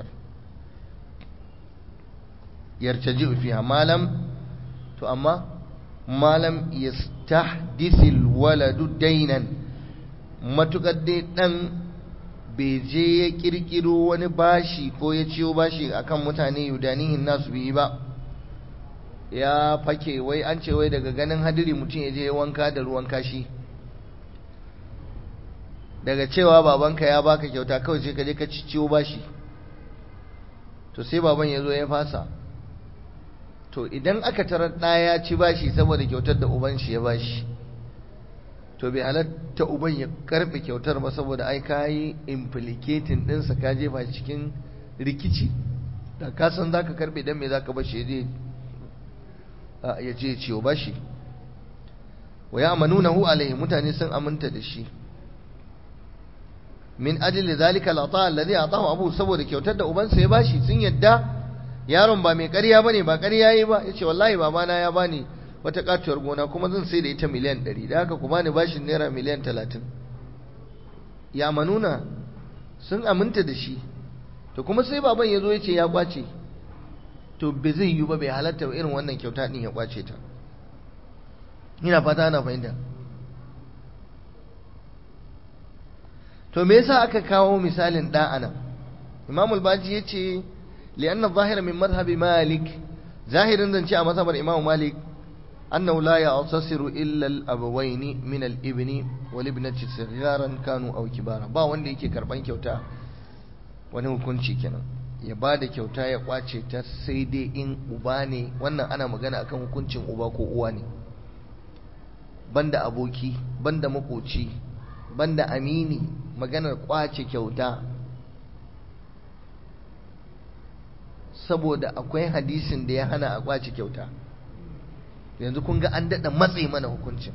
yartaji fiha malam to amma malam yastahdisil waladu dainan matukar dai dan bai je ya kirkiro wani bashi ko ya ciyo bashi akan mutane yudanihin nasu biyi ba ya fake wai an ce wai daga ganin hadiri mutum ya je wanka da ruwan kashi daga cewa babanka ya baka kyauta kawai sai ka je ka ciwo bashi to sai baban ya zo ya fasa to idan aka tarar ɗaya ci bashi saboda kyautar da uban shi ya bashi to bai halatta uban ya karɓe kyautar ba saboda ai ka yi implicating ɗinsa ka jefa cikin rikici da ka san za ka karɓe don me za ka bashi ya je ciwo bashi wa ya amanunahu alaihi mutane sun aminta da shi min ajli zalika al-ata alladhi atahu abu saboda kyautar da ubansa ya bashi sun yadda yaron ba mai ƙarya bane ba ƙarya yayi ba yace wallahi babana ya bani wata katuwar gona kuma zan sai da ita miliyan 100 da haka ku bani bashin naira miliyan 30 ya manuna sun aminta da shi to kuma sai baban ya zo ya ce ya kwace to bai zai yi ba bai halatta irin wannan kyauta din ya kwace ta ina fata ana fahimta to me yasa aka kawo misalin da anan imam al-baji yace li'anna zahira min madhhabi malik zahirin zance a mazhabar imam malik annahu la ya'tasiru illa al-abawayn min al-ibni wal ibnati sigharan kanu aw kibara ba wanda yake karban kyauta wani hukunci kenan ya ba da kyauta ya kwace ta sai dai in uba ne wannan ana magana akan hukuncin uba ko uwa ne banda aboki banda makoci banda amini maganar kwace kyauta saboda akwai hadisin da ya hana a kwace kyauta yanzu kun ga an daɗa matse mana hukuncin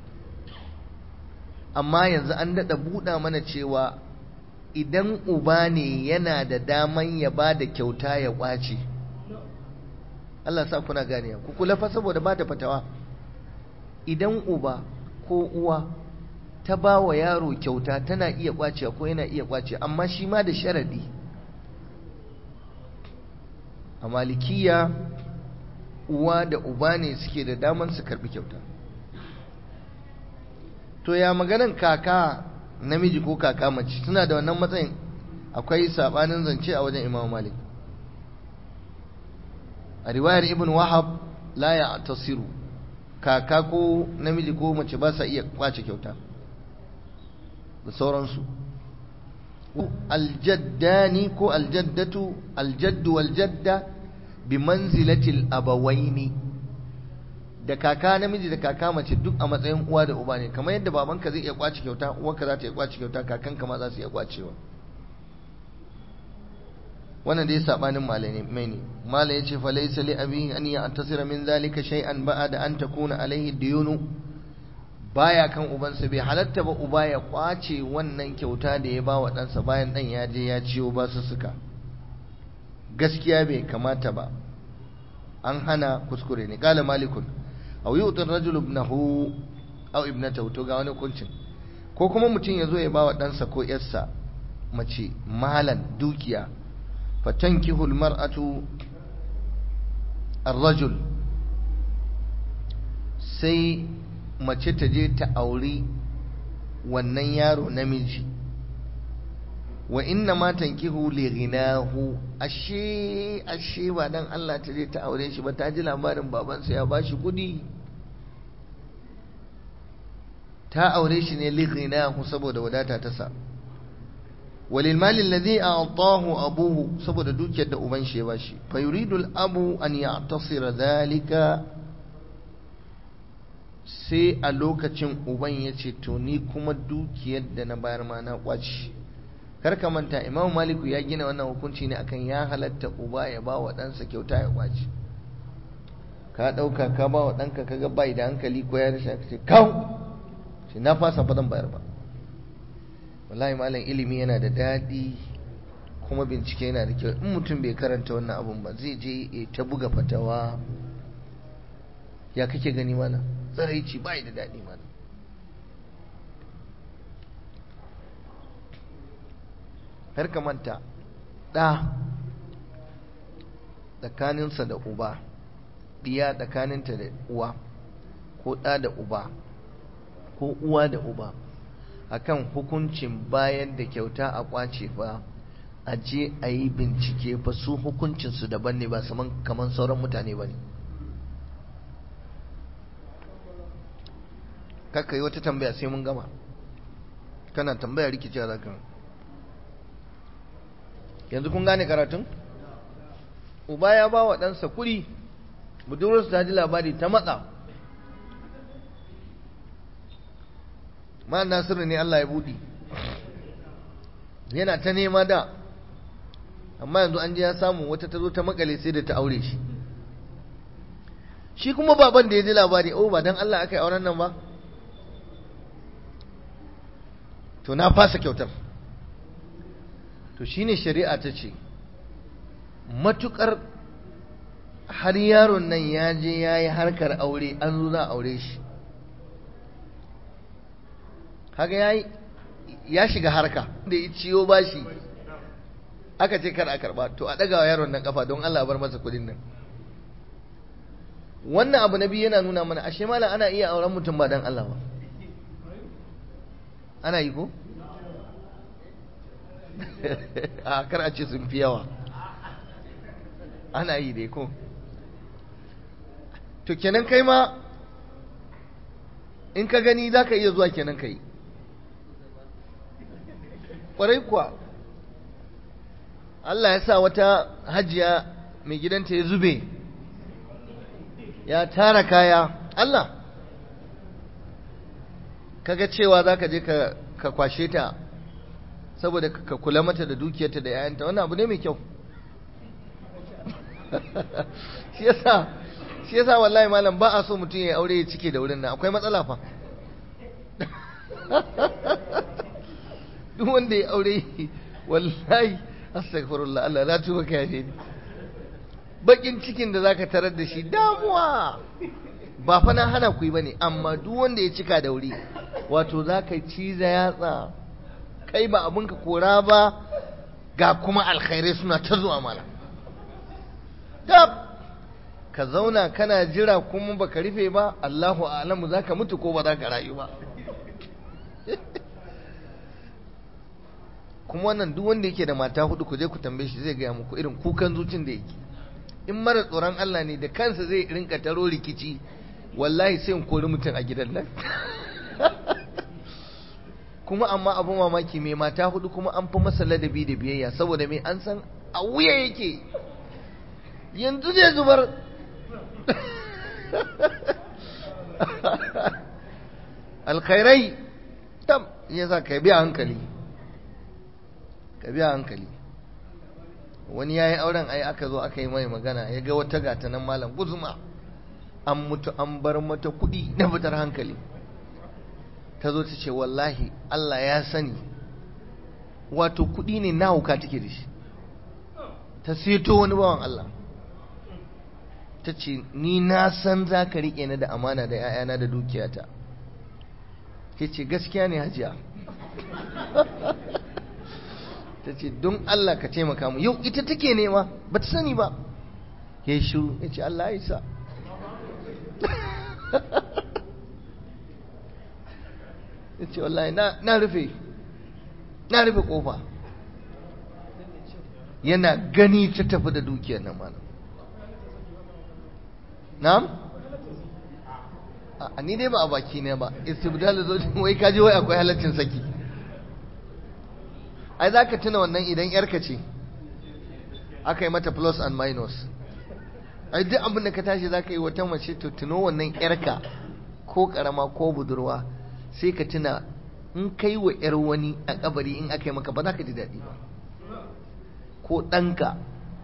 amma yanzu an daɗa buɗa mana cewa idan uba ne yana da daman ya ba da kyauta ya kwace Allah sa kuna gane ku kula fa saboda ba ta fatawa idan uba ko uwa ta ba wa yaro kyauta tana iya kwace ko yana iya kwace amma shi ma da sharadi a malikiya uwa da uba ne suke da daman su karbi kyauta to ya maganan kaka namiji ko kaka mace suna da wannan matsayin akwai sabanin zance a wajen imam malik a riwayar ibn wahab la ya tasiru kaka ko namiji ko mace ba sa iya kwace kyauta da sauransu aljaddani ko aljaddatu aljaddu waljadda bi manzilatil abawaini da kaka namiji da kaka mace duk a matsayin uwa da uba ne kamar yadda babanka zai iya kwace kyauta uwarka za ta iya kwace kyauta kakanka ma za su iya kwacewa wannan dai sabanin malamai ne malai yace fa laysa li abi an ya'tasira min zalika shay'an ba'da an takuna alaihi diyunu baya kan ubansa bai halatta ba uba ya kwace wannan kyauta da ya ba wa ɗansa bayan ɗan ya je ya ciyo ba su suka gaskiya bai kamata ba an hana kuskure ne kala malikun aw yu'ti rajulu ibnahu aw ibnatahu to ga wani kuncin ko kuma mutum ya zo ya ba wa ɗansa ko yarsa mace malan dukiya fatankihu almar'atu ar-rajul sai mace ta je ta auri wannan yaro namiji wa inna ma tankihu li ghinahu ashe ashe ba dan Allah ta je ta aure shi ba ta ji labarin babansa ya bashi kudi ta aure shi ne li ghinahu saboda wadata ta sa walil mali alladhi a'tahu abuhu saboda dukiyar da uban shi ya bashi fa yuridu al-abu an ya'tasira dhalika sai a lokacin uban ya ce to ni kuma dukiyar da na bayar ma na kwaci kar ka manta imam maliku ya gina wannan hukunci ne akan ya halatta uba ya ba wa ɗansa kyauta ya kwaci ka ɗauka ka ba wa ɗanka ka ga bai da hankali ko ya rashin ka ce kawo shi na fasa ba zan bayar ba wallahi malam ilimi yana da daɗi kuma bincike yana da kyau in mutum bai karanta wannan abun ba zai je ta buga fatawa ya kake gani mana tsaraici bai da daɗi mana har ka manta ɗa tsakaninsa da uba ɗiya tsakaninta da uwa ko ɗa da uba ko uwa da uba akan hukuncin bayan da kyauta a kwace fa a je a yi bincike fa su hukuncinsu daban ne ba kamar sauran mutane ba ne kakka yi wata tambaya sai mun gama kana tambaya rikici a zaka yanzu kun gane karatun uba ya ba wa ɗansa kuɗi budurarsu ta ji labari ta matsa ma nasiru ne Allah ya buɗi yana ta nema da amma yanzu an je ya samu wata ta zo ta makale sai da ta aure shi shi kuma baban da ya ji labari oh ba dan Allah aka yi auren nan ba to na fasa kyautar to shine shari'a ta ce matukar har yaron nan ya je ya yi harkar aure an zo za a aure shi kaga ya ya shiga harka da ya ciyo bashi aka ce kar a karba to a ɗaga wa yaron nan kafa don Allah bar masa kudin nan wannan abu na biyu yana nuna mana ashe malam ana iya auren mutum ba don Allah ba ana yi ko? a kar a ce sun fi yawa ana yi dai ko to kenan kai ma in ka gani za ka iya zuwa kenan ka yi ƙwarai kuwa Allah ya sa wata hajiya mai gidanta ya zube ya tara kaya Allah kaga cewa za ka je ka kwashe ta saboda ka kula mata da dukiyarta da yayanta wannan abu ne mai kyau shi yasa shi yasa wallahi malam ba a so mutum ya aure ya cike da wurin nan akwai matsala fa duk wanda ya aure wallahi astaghfirullah Allah la tuba ka yafe ni bakin cikin da zaka tarar da shi damuwa ba fa na hana ku yi bane amma duk wanda ya cika da wuri wato zaka ciza yatsa kai ba abin ka kora ba ga kuma alkhairai suna ta zuwa mala dab ka zauna kana jira kuma baka rufe ba Allahu a'lamu zaka mutu ko ba zaka rayu ba kuma wannan duk wanda yake da mata hudu ku je ku tambaye shi zai gaya muku irin kukan zucin da yake in mara tsoron Allah ne da kansa zai rinka taro rikici wallahi sai in kori mutum a gidan nan kuma amma abu mamaki mai mata hudu kuma an fi masa ladabi da biyayya saboda mai an san a wuya yake yanzu zai zubar alkhairai tam yasa ka biya hankali ka biya hankali wani ya yi auren ai aka zo aka yi mai magana ya ga wata gata nan malam guzuma an mutu an bar mata kuɗi na fitar hankali ta zo ta ce wallahi Allah ya sani wato kuɗi ne na hauka take da shi ta seto wani bawan Allah ta ce ni na san za ka riƙe ni da amana da 'ya'yana da dukiyata ke ce gaskiya ne hajiya ta ce don Allah ka taimaka mu yau ita take nema ba ta sani ba ya yi shiru ya ce Allah ya sa ya ce wallahi na rufe na rufe kofa yana gani ta tafi da dukiyar nan mana na'am a ni dai ba a baki ne ba istibdal zo wai kaji wai akwai halaccin saki ai za ka tuna wannan idan yarka ce aka yi mata plus and minus ai duk abin da ka tashi za ka yi wata mace to tuno wannan yarka ko karama ko budurwa sai ka tuna in kai wa yar wani a kabari in aka yi maka ba za ka ji daɗi ba ko ɗanka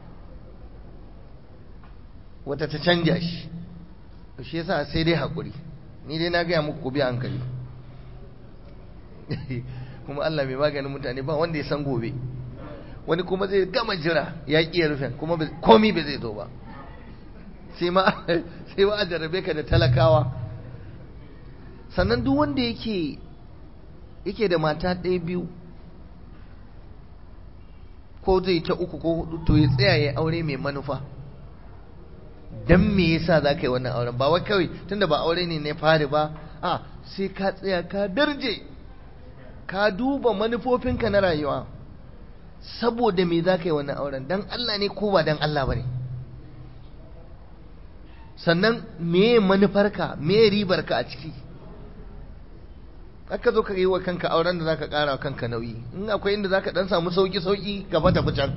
wata ta canja shi shi yasa sai dai haƙuri ni dai na gaya muku ku biya hankali kuma Allah mai maganin mutane ba wanda ya san gobe wani kuma zai gama jira ya ƙi rufin kuma komi bai zai zo ba sai ma a jarabe ka da talakawa sannan duk wanda yake yake da mata ɗaya biyu ko zai ta uku ko hudu to ya tsaya ya aure mai manufa dan me yasa za ka yi wannan auren ba wai kawai tunda ba aure ne na fari ba a sai ka tsaya ka darje ka duba manufofinka na rayuwa saboda me za ka yi wannan auren dan Allah ne ko ba dan Allah ba ne sannan me manufarka me ribarka a ciki aka zo ka yi wa kanka auren da za ka ƙara wa kanka nauyi in akwai inda za ka ɗan samu sauƙi-sauƙi gaba tafi can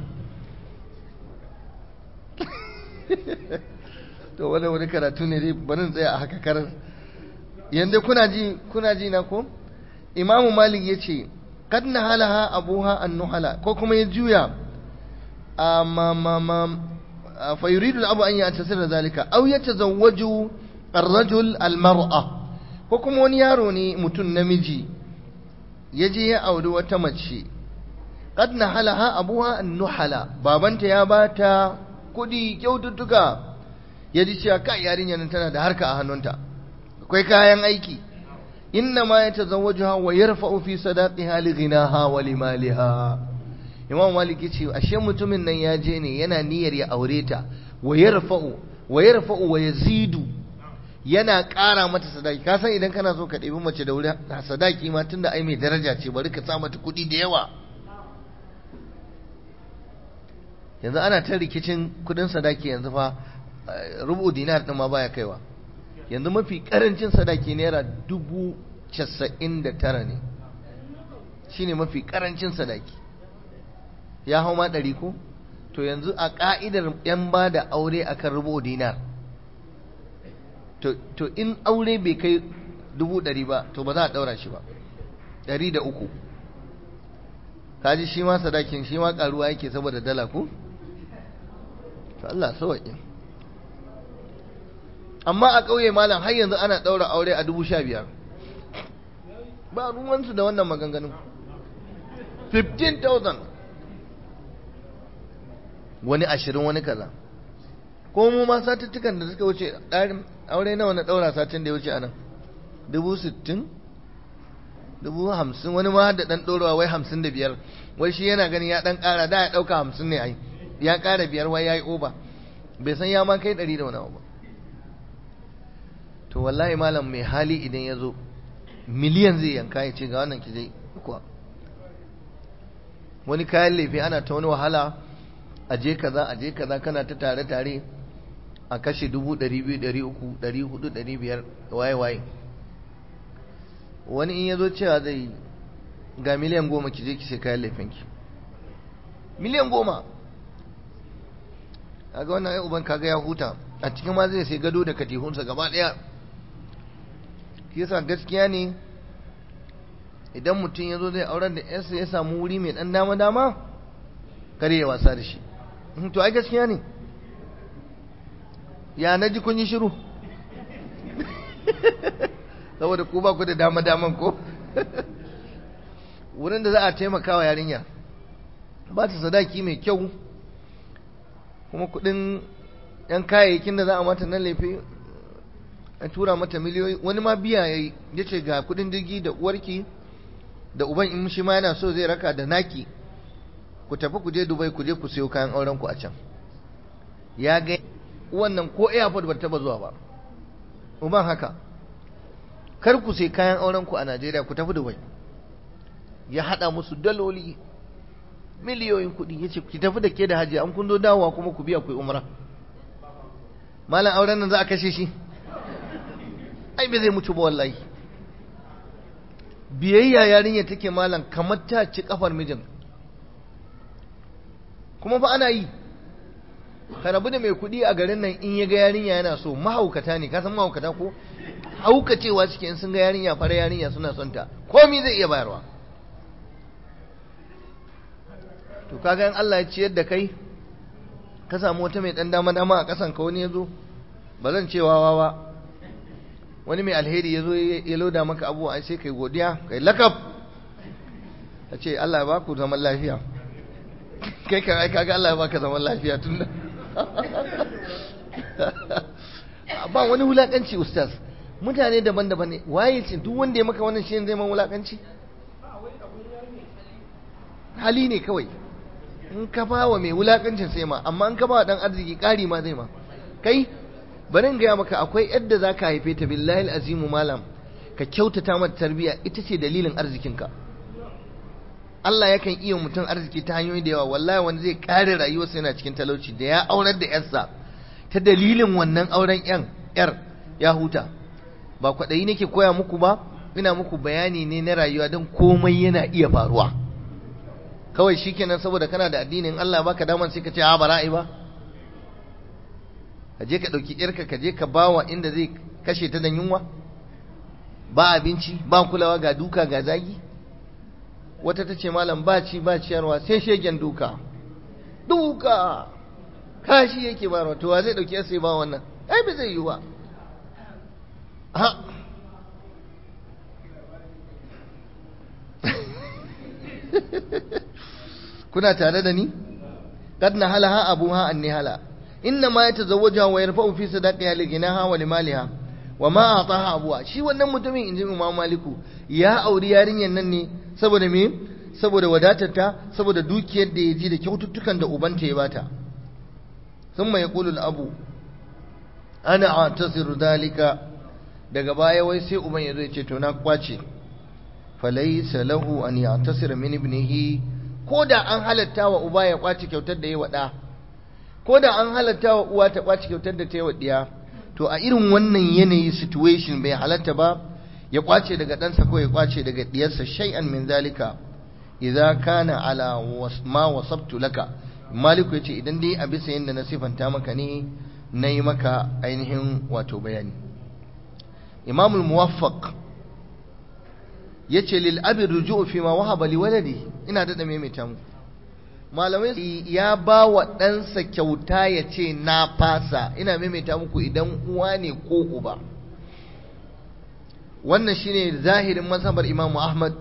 to wani wani karatu ne dai barin tsaya a haka karar yanda kuna ji kuna ji na ko imamu malik ya ce kad na halaha abuha an nuhala ko kuma ya juya a ma ma ma fa yuridu abu an yatasir da zalika aw yatazawwaju ar-rajul al-mar'a ko kuma wani yaro ne mutum namiji ya je ya auri wata mace kad na halaha abuha an nuhala babanta ya bata kudi kyaututtuka ya ji cewa kai yarinyar nan tana da harka a hannunta akwai kayan aiki inna ma yatazawwajuha wa yarfa'u fi sadaqiha li ghinaha wa li maliha imam malik yace ashe mutumin nan ya je ne yana niyyar ya aure ta wa yarfa'u wa yarfa'u wa yazidu yana ƙara mata sadaki ka san idan kana so ka ɗebi mace da wuri sadaki ma tunda ai mai daraja ce bari ka sa mata kuɗi da yawa yanzu ana ta rikicin kuɗin sadaki yanzu fa rubu dinar ɗin ma baya kaiwa yanzu mafi ƙarancin sadaki naira dubu casa'in da tara ne shine mafi ƙarancin sadaki ya hau ma ɗari ko to yanzu a ƙa'idar 'yan ba da aure akan rubu dinar to in aure bai kai dubu ɗari ba to ba za a ɗaura shi ba ɗari da uku kaji shi ma sadakin shi ma ƙaruwa yake saboda dala ku to Allah sawaƙi amma a ƙauye malam har yanzu ana ɗaura aure a dubu sha biyar ba ruwansu da wannan maganganun 15,000 wani ashirin wani kaza ko mu ma satuttukan da suka wuce ɗarin aure nawa na ɗaura satin da ya wuce a nan dubu sittin dubu hamsin wani ma da ɗan ɗorawa wai hamsin da biyar wai shi yana gani ya ɗan ƙara da ya ɗauka hamsin ne ai ya ƙara biyar wai ya yi oba bai san ya ma kai ɗari da wani abu ba to wallahi malam mai hali idan ya zo miliyan zai yanka ya ce ga wannan ki je kuwa wani kayan lefe ana ta wani wahala a je kaza a je kaza kana ta tare tare a kashe dubu ɗari biyu ɗari uku ɗari hudu ɗari biyar waye waye wani in ya zo cewa zai ga miliyan goma ki je ki sai kayan lefenki miliyan goma kaga wannan ai uban kaga ya huta a cikin ma zai sai gado da katihunsa gaba ɗaya yasa gaskiya ne idan mutum ya zo zai auren da yarsa ya samu wuri mai ɗan dama-dama kare ya wasa da shi to ai gaskiya ne ya na ji kun yi shiru saboda ku ba ku da dama-daman ko wurin da za a taimaka wa yarinya ba ta sadaki mai kyau kuma kudin yan kayayyakin da za a mata nan laifi a tura mata miliyoyi wani ma biya ya yi ya ce ga kudin jirgi da uwarki da uban in shi ma yana so zai raka da naki ku tafi ku je dubai ku je ku siyo kayan auren ku a can ya ga wannan ko airport ba taba zuwa ba uban haka kar ku sai kayan auren ku a najeriya ku tafi dubai ya hada musu daloli miliyoyin kuɗi ya ce ki tafi da ke da hajji an kun zo dawowa kuma ku biya ku yi umra malam auren nan za a kashe shi ai bai zai mutu ba wallahi biyayya yarinya take malam kamar ta ci kafar mijin kuma fa ana yi ka rabu da mai kuɗi a garin nan in ya ga yarinya yana so mahaukata ne ka san mahaukata ko haukacewa suke in sun ga yarinya fara yarinya suna son ta komai zai iya bayarwa to kaga in Allah ya ciyar da kai ka samu wata mai dan dama dama a kasan ka wani yazo ba zan ce wawa ba wani mai alheri yazo ya loda maka abuwa ai sai kai godiya kai lakab ta ce Allah ya baku zaman lafiya kai kan ai kaga Allah ya baka zaman lafiya tunda ba wani wulakanci ustaz mutane daban-daban ne waye ce duk wanda ya maka wannan shi zai man wulakanci hali ne kawai in ka ba wa mai wulakancin sai ma amma in ka ba wa dan arziki ƙari ma zai ma kai bari in gaya maka akwai yadda za ka haife ta billahi azimu malam ka kyautata mata tarbiyya ita ce dalilin arzikinka Allah yakan iya mutum arziki ta hanyoyi da yawa wallahi wanda zai kare rayuwarsa yana cikin talauci da ya aurar da yarsa ta dalilin wannan auren yan yar ya huta ba kwaɗayi nake koya muku ba ina muku bayani ne na rayuwa don komai yana iya faruwa kawai shikenan saboda kana da addinin Allah baka daman sai ka ce a bara'i ba ka je ka dauki yarka ka je ka bawa inda zai kashe ta da yunwa ba abinci ba kulawa ga duka ga zagi wata ta ce malam ba ci ba ciyarwa sai shegen duka duka kashi yake ba to wa zai dauki sai ba wannan ai ba zai yi ba ha kuna tare da ni kad na halaha abuha an nihala inna ma yatazawwaja wa yarfa'u fi sadaqiha li ginaha wa limaliha wa ma ataha abuha shi wannan mutumin inji Imam Maliku ya auri yarinyar nan ne saboda me saboda wadatarta saboda dukiyar da ya ji da kyaututtukan da ubanta ya bata thumma yaqulu al-abu ana atasiru dalika daga baya wai sai uban yazo ya ce to na kwace falaysa lahu an ya'tasira min ibnihi ko da an halatta wa uba ya kwace kyautar da ya waɗa ko da an halatta wa uwa ta kwace kyautar da ta yi waɗiya to a irin wannan yanayi situation bai halatta ba ya kwace daga ɗansa ko ya kwace daga ɗiyarsa shay'an min zalika idza kana ala ma wasabtu laka maliku yace idan dai a bisa yanda na sifanta maka ne nayi maka ainihin wato bayani imamul muwaffaq yace lil abi ruju'u fi ma wahaba li waladi ina da maimaita muku malamai ya ba wa ɗansa kyauta ya ce na fasa ina maimaita muku idan uwa ne ko uba wannan shine zahirin mazhabar imamu ahmad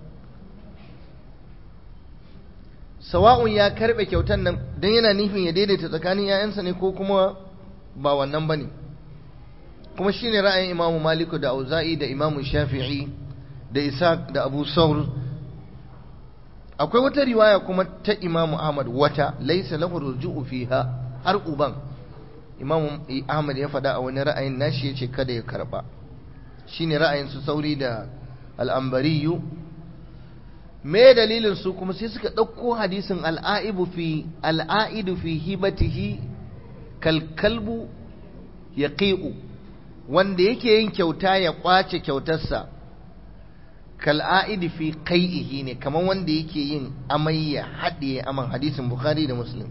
sawa'un ya karɓe kyautan nan don yana nufin ya daidaita tsakanin 'ya'yansa ne ko kuma ba wannan ba ne kuma shine ra'ayin imamu maliku da auza'i da imamu shafi'i da isa da abu saur akwai wata riwaya kuma ta imamu ahmad wata laisa lahu ruju'u fiha har uban imamu ahmad ya faɗa a wani ra'ayin nashi yace kada ya karba shine ra'ayin su sauri da al'ambariyu me dalilin su kuma sai suka ɗauko hadisin al'aibu fi al'aidu fi hibatihi kalkalbu ya wanda yake yin kyauta ya kwace kyautarsa kal'a'idi fi kai'ihi ne kamar wanda yake yin amai ya haɗe aman hadisin bukhari da muslim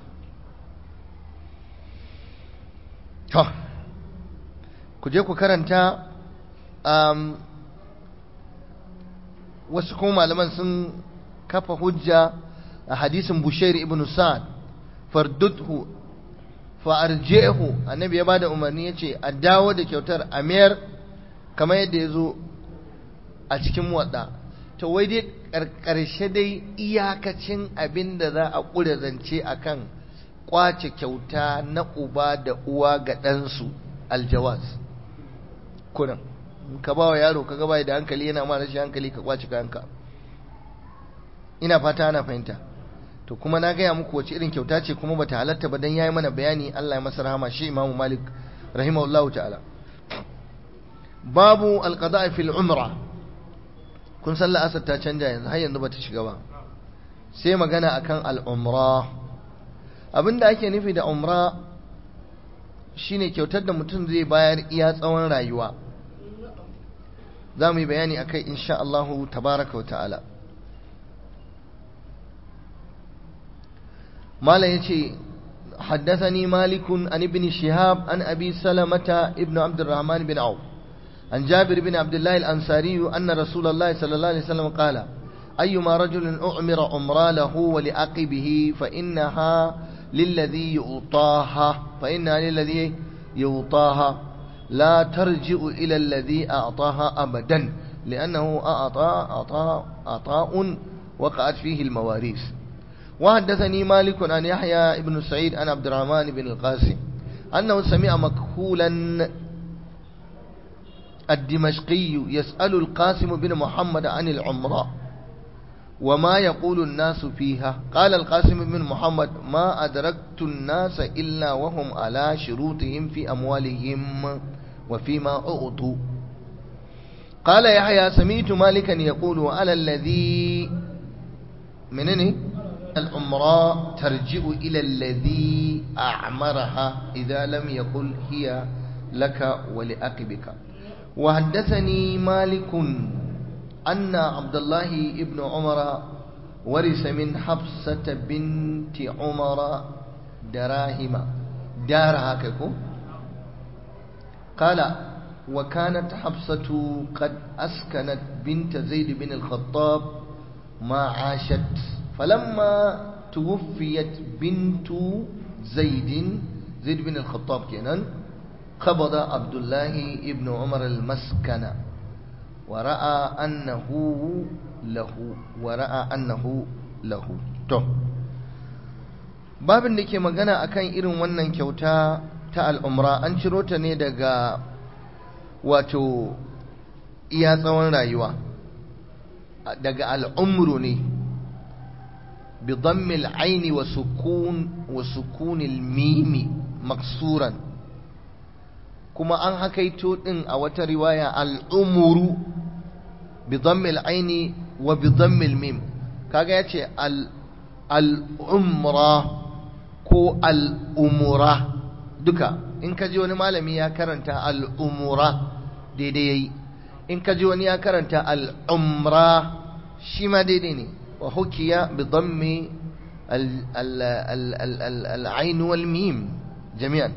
to ku je ku karanta um, wasu kuma malaman sun kafa hujja a hadisin bushair ibn sa'ad fardudhu fa'arjehu annabi ya bada umarni ya ce a dawo da kyautar a mayar kamar yadda ya zo a cikin wadda to wai dai ƙarshe dai iyakacin abin da za a ƙure zance a kan ƙwace kyauta na uba da uwa ga ɗansu aljawaz kunan ka ba wa yaro ka gaba da hankali yana ma rashin hankali ka ƙwace kayanka ina fata ana fahimta to kuma na gaya muku wace irin kyauta ce kuma bata halatta ba dan yayi mana bayani Allah ya masa rahama shi Imam Malik rahimahullahu ta'ala babu alqada'i fil umra kun san la'asar ta canja yanzu har yanzu bata shiga ba sai magana akan al-umra abinda ake nufi da umra shine kyautar da mutum zai bayar iya tsawon rayuwa za mu yi bayani akai insha Allah tabaraka wa ta'ala مالا يتي حدثني مالك عن ابن شهاب عن أبي سلمة ابن عبد الرحمن بن عوف عن جابر بن عبد الله الأنصاري أن رسول الله صلى الله عليه وسلم قال أيما رجل أعمر عمرا له ولأقبه فإنها للذي يعطاها فإنها للذي يعطاها لا ترجع إلى الذي أعطاها أبدا لأنه أعطى أعطى عطاء وقعت فيه المواريث وحدثني مالك عن يحيى بن سعيد عن عبد الرحمن بن القاسم أنه سمع مكحولا الدمشقي يسأل القاسم بن محمد عن العمرة وما يقول الناس فيها قال القاسم بن محمد ما أدركت الناس إلا وهم على شروطهم في أموالهم وفيما أعطوا قال يحيى سمعت مالكا يقول على الذي منني العمراء ترجع إلى الذي أعمرها إذا لم يقل هي لك ولأقبك وحدثني مالك أن عبد الله ابن عمر ورث من حفصة بنت عمر دراهم دارها كيكو قال وكانت حفصة قد أسكنت بنت زيد بن الخطاب ما عاشت فلما توفيت بنت زيد زيد بن الخطاب كينان قبض عبد الله ابن عمر المسكن ورأى أنه له ورأى أنه له to babin da ke magana akan irin wannan kyauta ta al'umra an ciro ta ne daga wato iya tsawon rayuwa daga al'umru ne بضم العين وسكون وسكون الميم مكسورا كما أن حكيتو إن أو رواية الأمر بضم العين وبضم الميم كاغا يتي الأمرة كو الأمرة دكا إن كجي وني مالمي يا كرنتا الأمرة دي دي إن كجي وني يا كرنتا الأمرة شما دي دي, دي. وحكي بضم ال ال ال ال ال العين والميم جميعا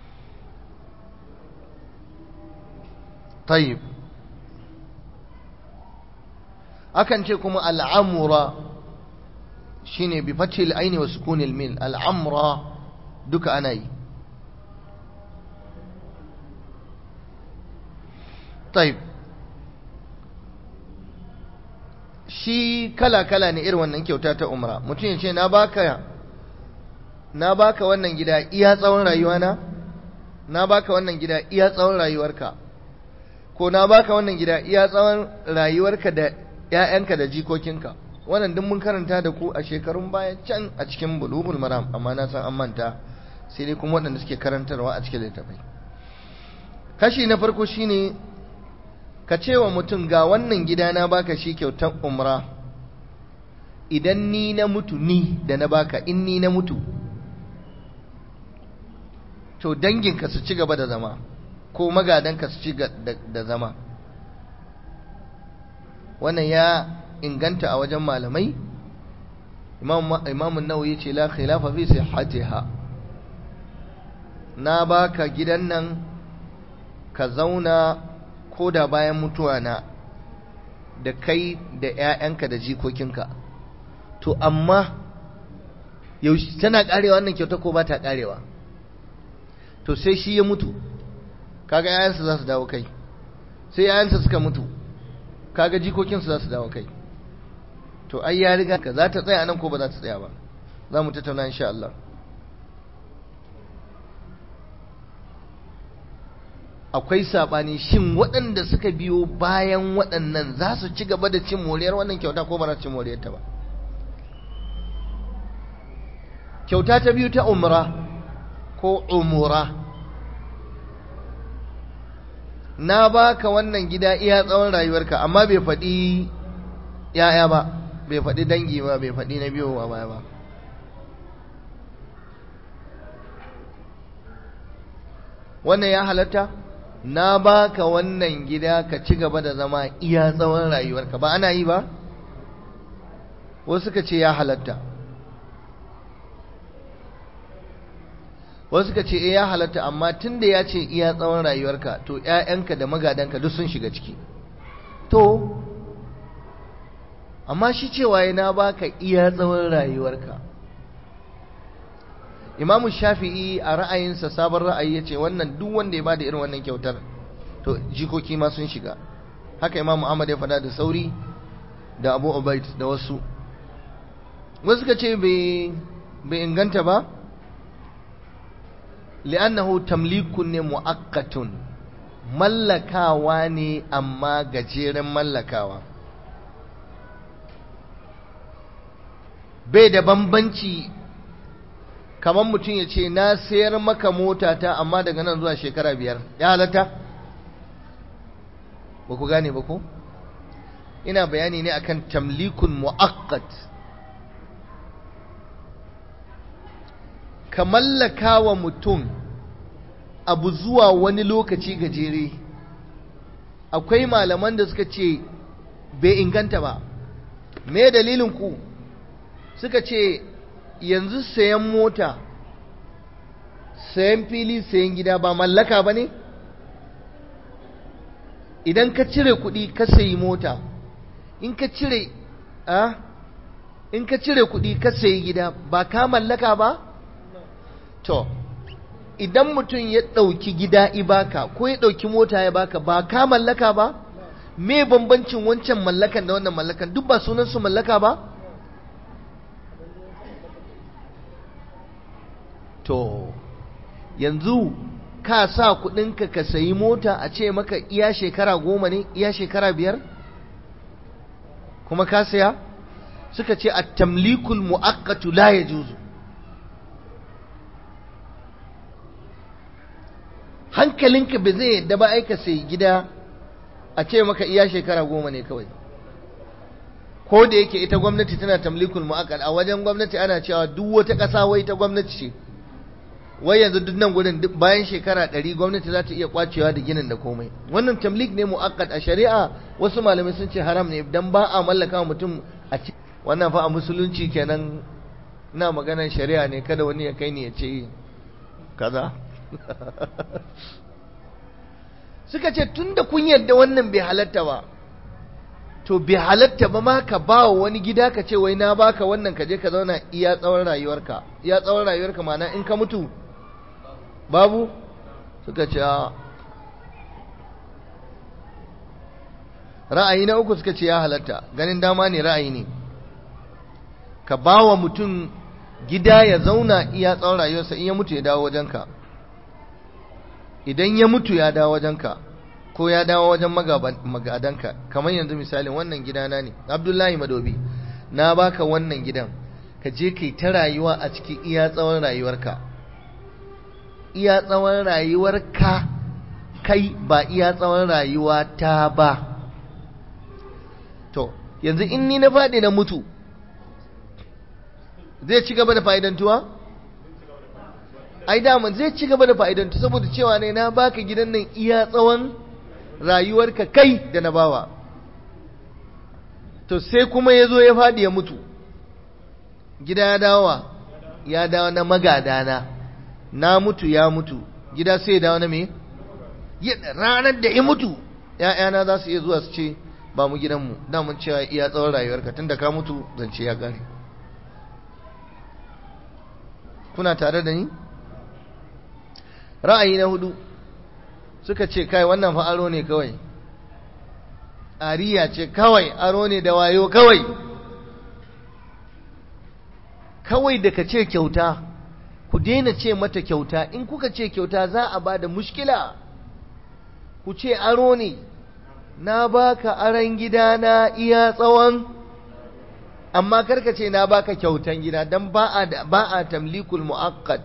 طيب akan ce kuma al'amura shine bi fathil aini wa sukunil min al'amra duka ana yi طيب shi kala-kala ne irin wannan kyauta ta umra mutum ya ce na baka na baka wannan gida iya tsawon rayuwana na baka wannan gida iya tsawon rayuwarka ko na baka wannan gida iya tsawon rayuwarka da ƴaƴanka da jikokinka wannan duk mun karanta da ku a shekarun baya can a cikin bulughul maram amma na san an manta sai dai kuma waɗanda suke karantarwa a cikin littafai kashi na farko shine ka ce wa mutum ga wannan gida na baka shi kyautar umra idan ni na mutu ni da na baka in ni na mutu to danginka su ci gaba da zama ko magadanka su ci da zama wannan ya inganta a wajen malamai imamun nawawi ce la khilafa fi sihhatiha na baka gidan nan ka zauna ko da bayan mutuwa na da kai da 'ya'yanka da jikokinka to amma yaushe tana karewa wannan kyauta ko ba ta karewa to sai shi ya mutu kaga 'ya'yansa za su dawo kai sai 'ya'yansa suka mutu kaga jikokinsu za su dawo kai to ai ya riga ka za ta tsaya nan ko ba za ta tsaya ba za mu tattauna insha Allah akwai saɓani shin waɗanda suka biyo bayan waɗannan za su ci gaba da cin moriyar wannan kyauta ko ba za su ci moriyar ta ba kyauta ta biyu ta umra ko umura na baka wannan gida iya tsawon rayuwarka amma bai faɗi ya'ya ba bai faɗi dangi ba bai faɗi na biyo ba ba wannan ya halatta na baka wannan gida ka ci gaba da zama iya tsawon rayuwarka ba ana yi ba wasu suka ce ya halatta wasu suka ce eh ya halatta amma tunda ya ce iya tsawon rayuwarka to ƴaƴanka da magadanka duk sun shiga ciki to amma shi cewa na baka iya tsawon rayuwarka imamu shafi'i a ra'ayinsa sabon ra'ayi ya ce wannan duk wanda ya bada irin wannan kyautar to jikoki ma sun shiga haka imamu ahmad ya faɗa da sauri da abu ubaid da wasu wasu ka ce bai inganta ba li'annahu tamlikun ne mu'akkatun mallakawa ne amma gajeren mallakawa bai da bambanci kamar mutum ya ce na sayar maka mota ta amma daga nan zuwa shekara biyar ya halatta ba ku gane ba ko ina bayani ne akan tamlikun mu'akkat ka mallaka wa mutum abu zuwa wani lokaci gajere akwai malaman da suka ce bai inganta ba me dalilin ku suka ce yanzu sayan mota sayan fili sayan gida ba mallaka ba ne idan ka cire kuɗi ka sayi mota in ka cire a in ka cire kuɗi ka sayi gida ba ka mallaka ba to idan mutum ya ɗauki gida ibaka ko ya ɗauki mota ya baka ba ka mallaka ba me bambancin wancan mallakan da wannan mallakan duk ba sunan su mallaka ba to yanzu ka sa kudinka ka sayi mota a ce maka iya shekara goma ne iya shekara biyar kuma ka saya suka ce a tamlikul mu'akkatu la ya juzu hankalinka ba zai yadda ba aika sai gida a ce maka iya shekara goma ne kawai ko da yake ita gwamnati tana tamlikul mu'akkal a wajen gwamnati ana cewa duk wata ƙasa wai ta gwamnati ce wai yanzu duk nan gudun bayan shekara ɗari gwamnati za ta iya kwacewa da ginin da komai wannan tamlik ne mu'akkad a shari'a wasu malamai sun ce haram ne dan ba a mallaka mutum a ci wannan fa a musulunci kenan ina maganar shari'a ne kada wani ya kai ni ya ce kaza suka ce tunda kun yarda wannan bai halatta ba to bai halatta ba ma ka ba wa wani gida ka ce wai na baka wannan ka je ka zauna iya tsawon rayuwarka iya tsawon rayuwarka ma'ana in ka mutu babu suka ce ra'ayi na uku suka ce ya halatta ganin dama ne ra'ayi ne ka ba wa mutum gida ya zauna iya tsawon rayuwarsa in ya mutu ya dawo wajenka idan ya mutu ya dawo wajenka ko ya dawo wajen magadanka kamar yanzu misalin wannan gidana ne abdullahi madobi na baka wannan gidan ka je kai ta rayuwa a cikin iya tsawon rayuwarka iya tsawon rayuwarka kai ba iya tsawon rayuwa ta ba to yanzu in ni na faɗi na mutu zai ci gaba da fa'idantuwa? ai daman zai ci gaba da fa'idantu saboda cewa ne na baka gidan nan iya tsawon rayuwarka kai da na bawa to sai kuma ya zo ya faɗi ya mutu gida ya dawowa ya dawo na magadana na mutu ya mutu gida sai ya dawo na me ranar da ya mutu ‘ya'yana za su iya zuwa su ce ba mu gidanmu damun cewa iya tsawon rayuwarka tun da ka mutu zance ya gane kuna tare da ni ra'ayi na hudu suka ce kai wannan fa aro ne kawai ariya ce kawai aro ne da wayo kawai kawai da ka ce kyauta ku daina ce mata kyauta in kuka ce kyauta za a ba da mushkila ku ce aro ne na baka aron gida na iya tsawon amma karka ce na baka kyautan gida don ba a tamlikul mu'akkad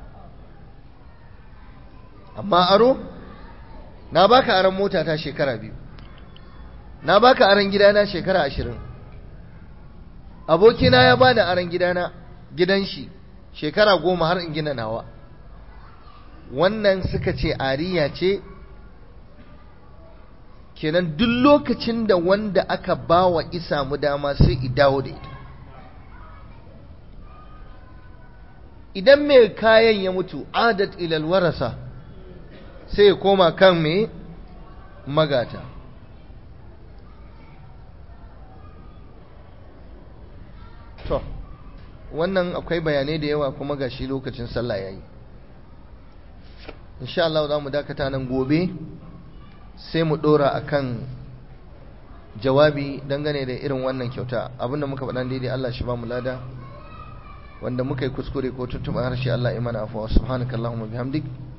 amma aro na baka aron mota ta shekara biyu na baka aron gidana shekara ashirin abokina ya bani aron gidana gidan shi shekara goma har in gina nawa wannan suka ce ariya ce kenan duk lokacin da wanda aka ba wa isa mu dama sai i dawo da ita idan mai kayan ya mutu adat ilal warasa sai ya koma kan mai magata to wannan akwai bayanai da yawa kuma ga shi lokacin sallah ya yi insha Allah za mu dakata nan gobe sai mu dora akan jawabi dangane da irin wannan kyauta abinda muka faɗa daidai Allah shi ba mu lada wanda muka yi kuskure ko tuntuɓa harshe Allah imana afuwa subhanakallahumma bihamdik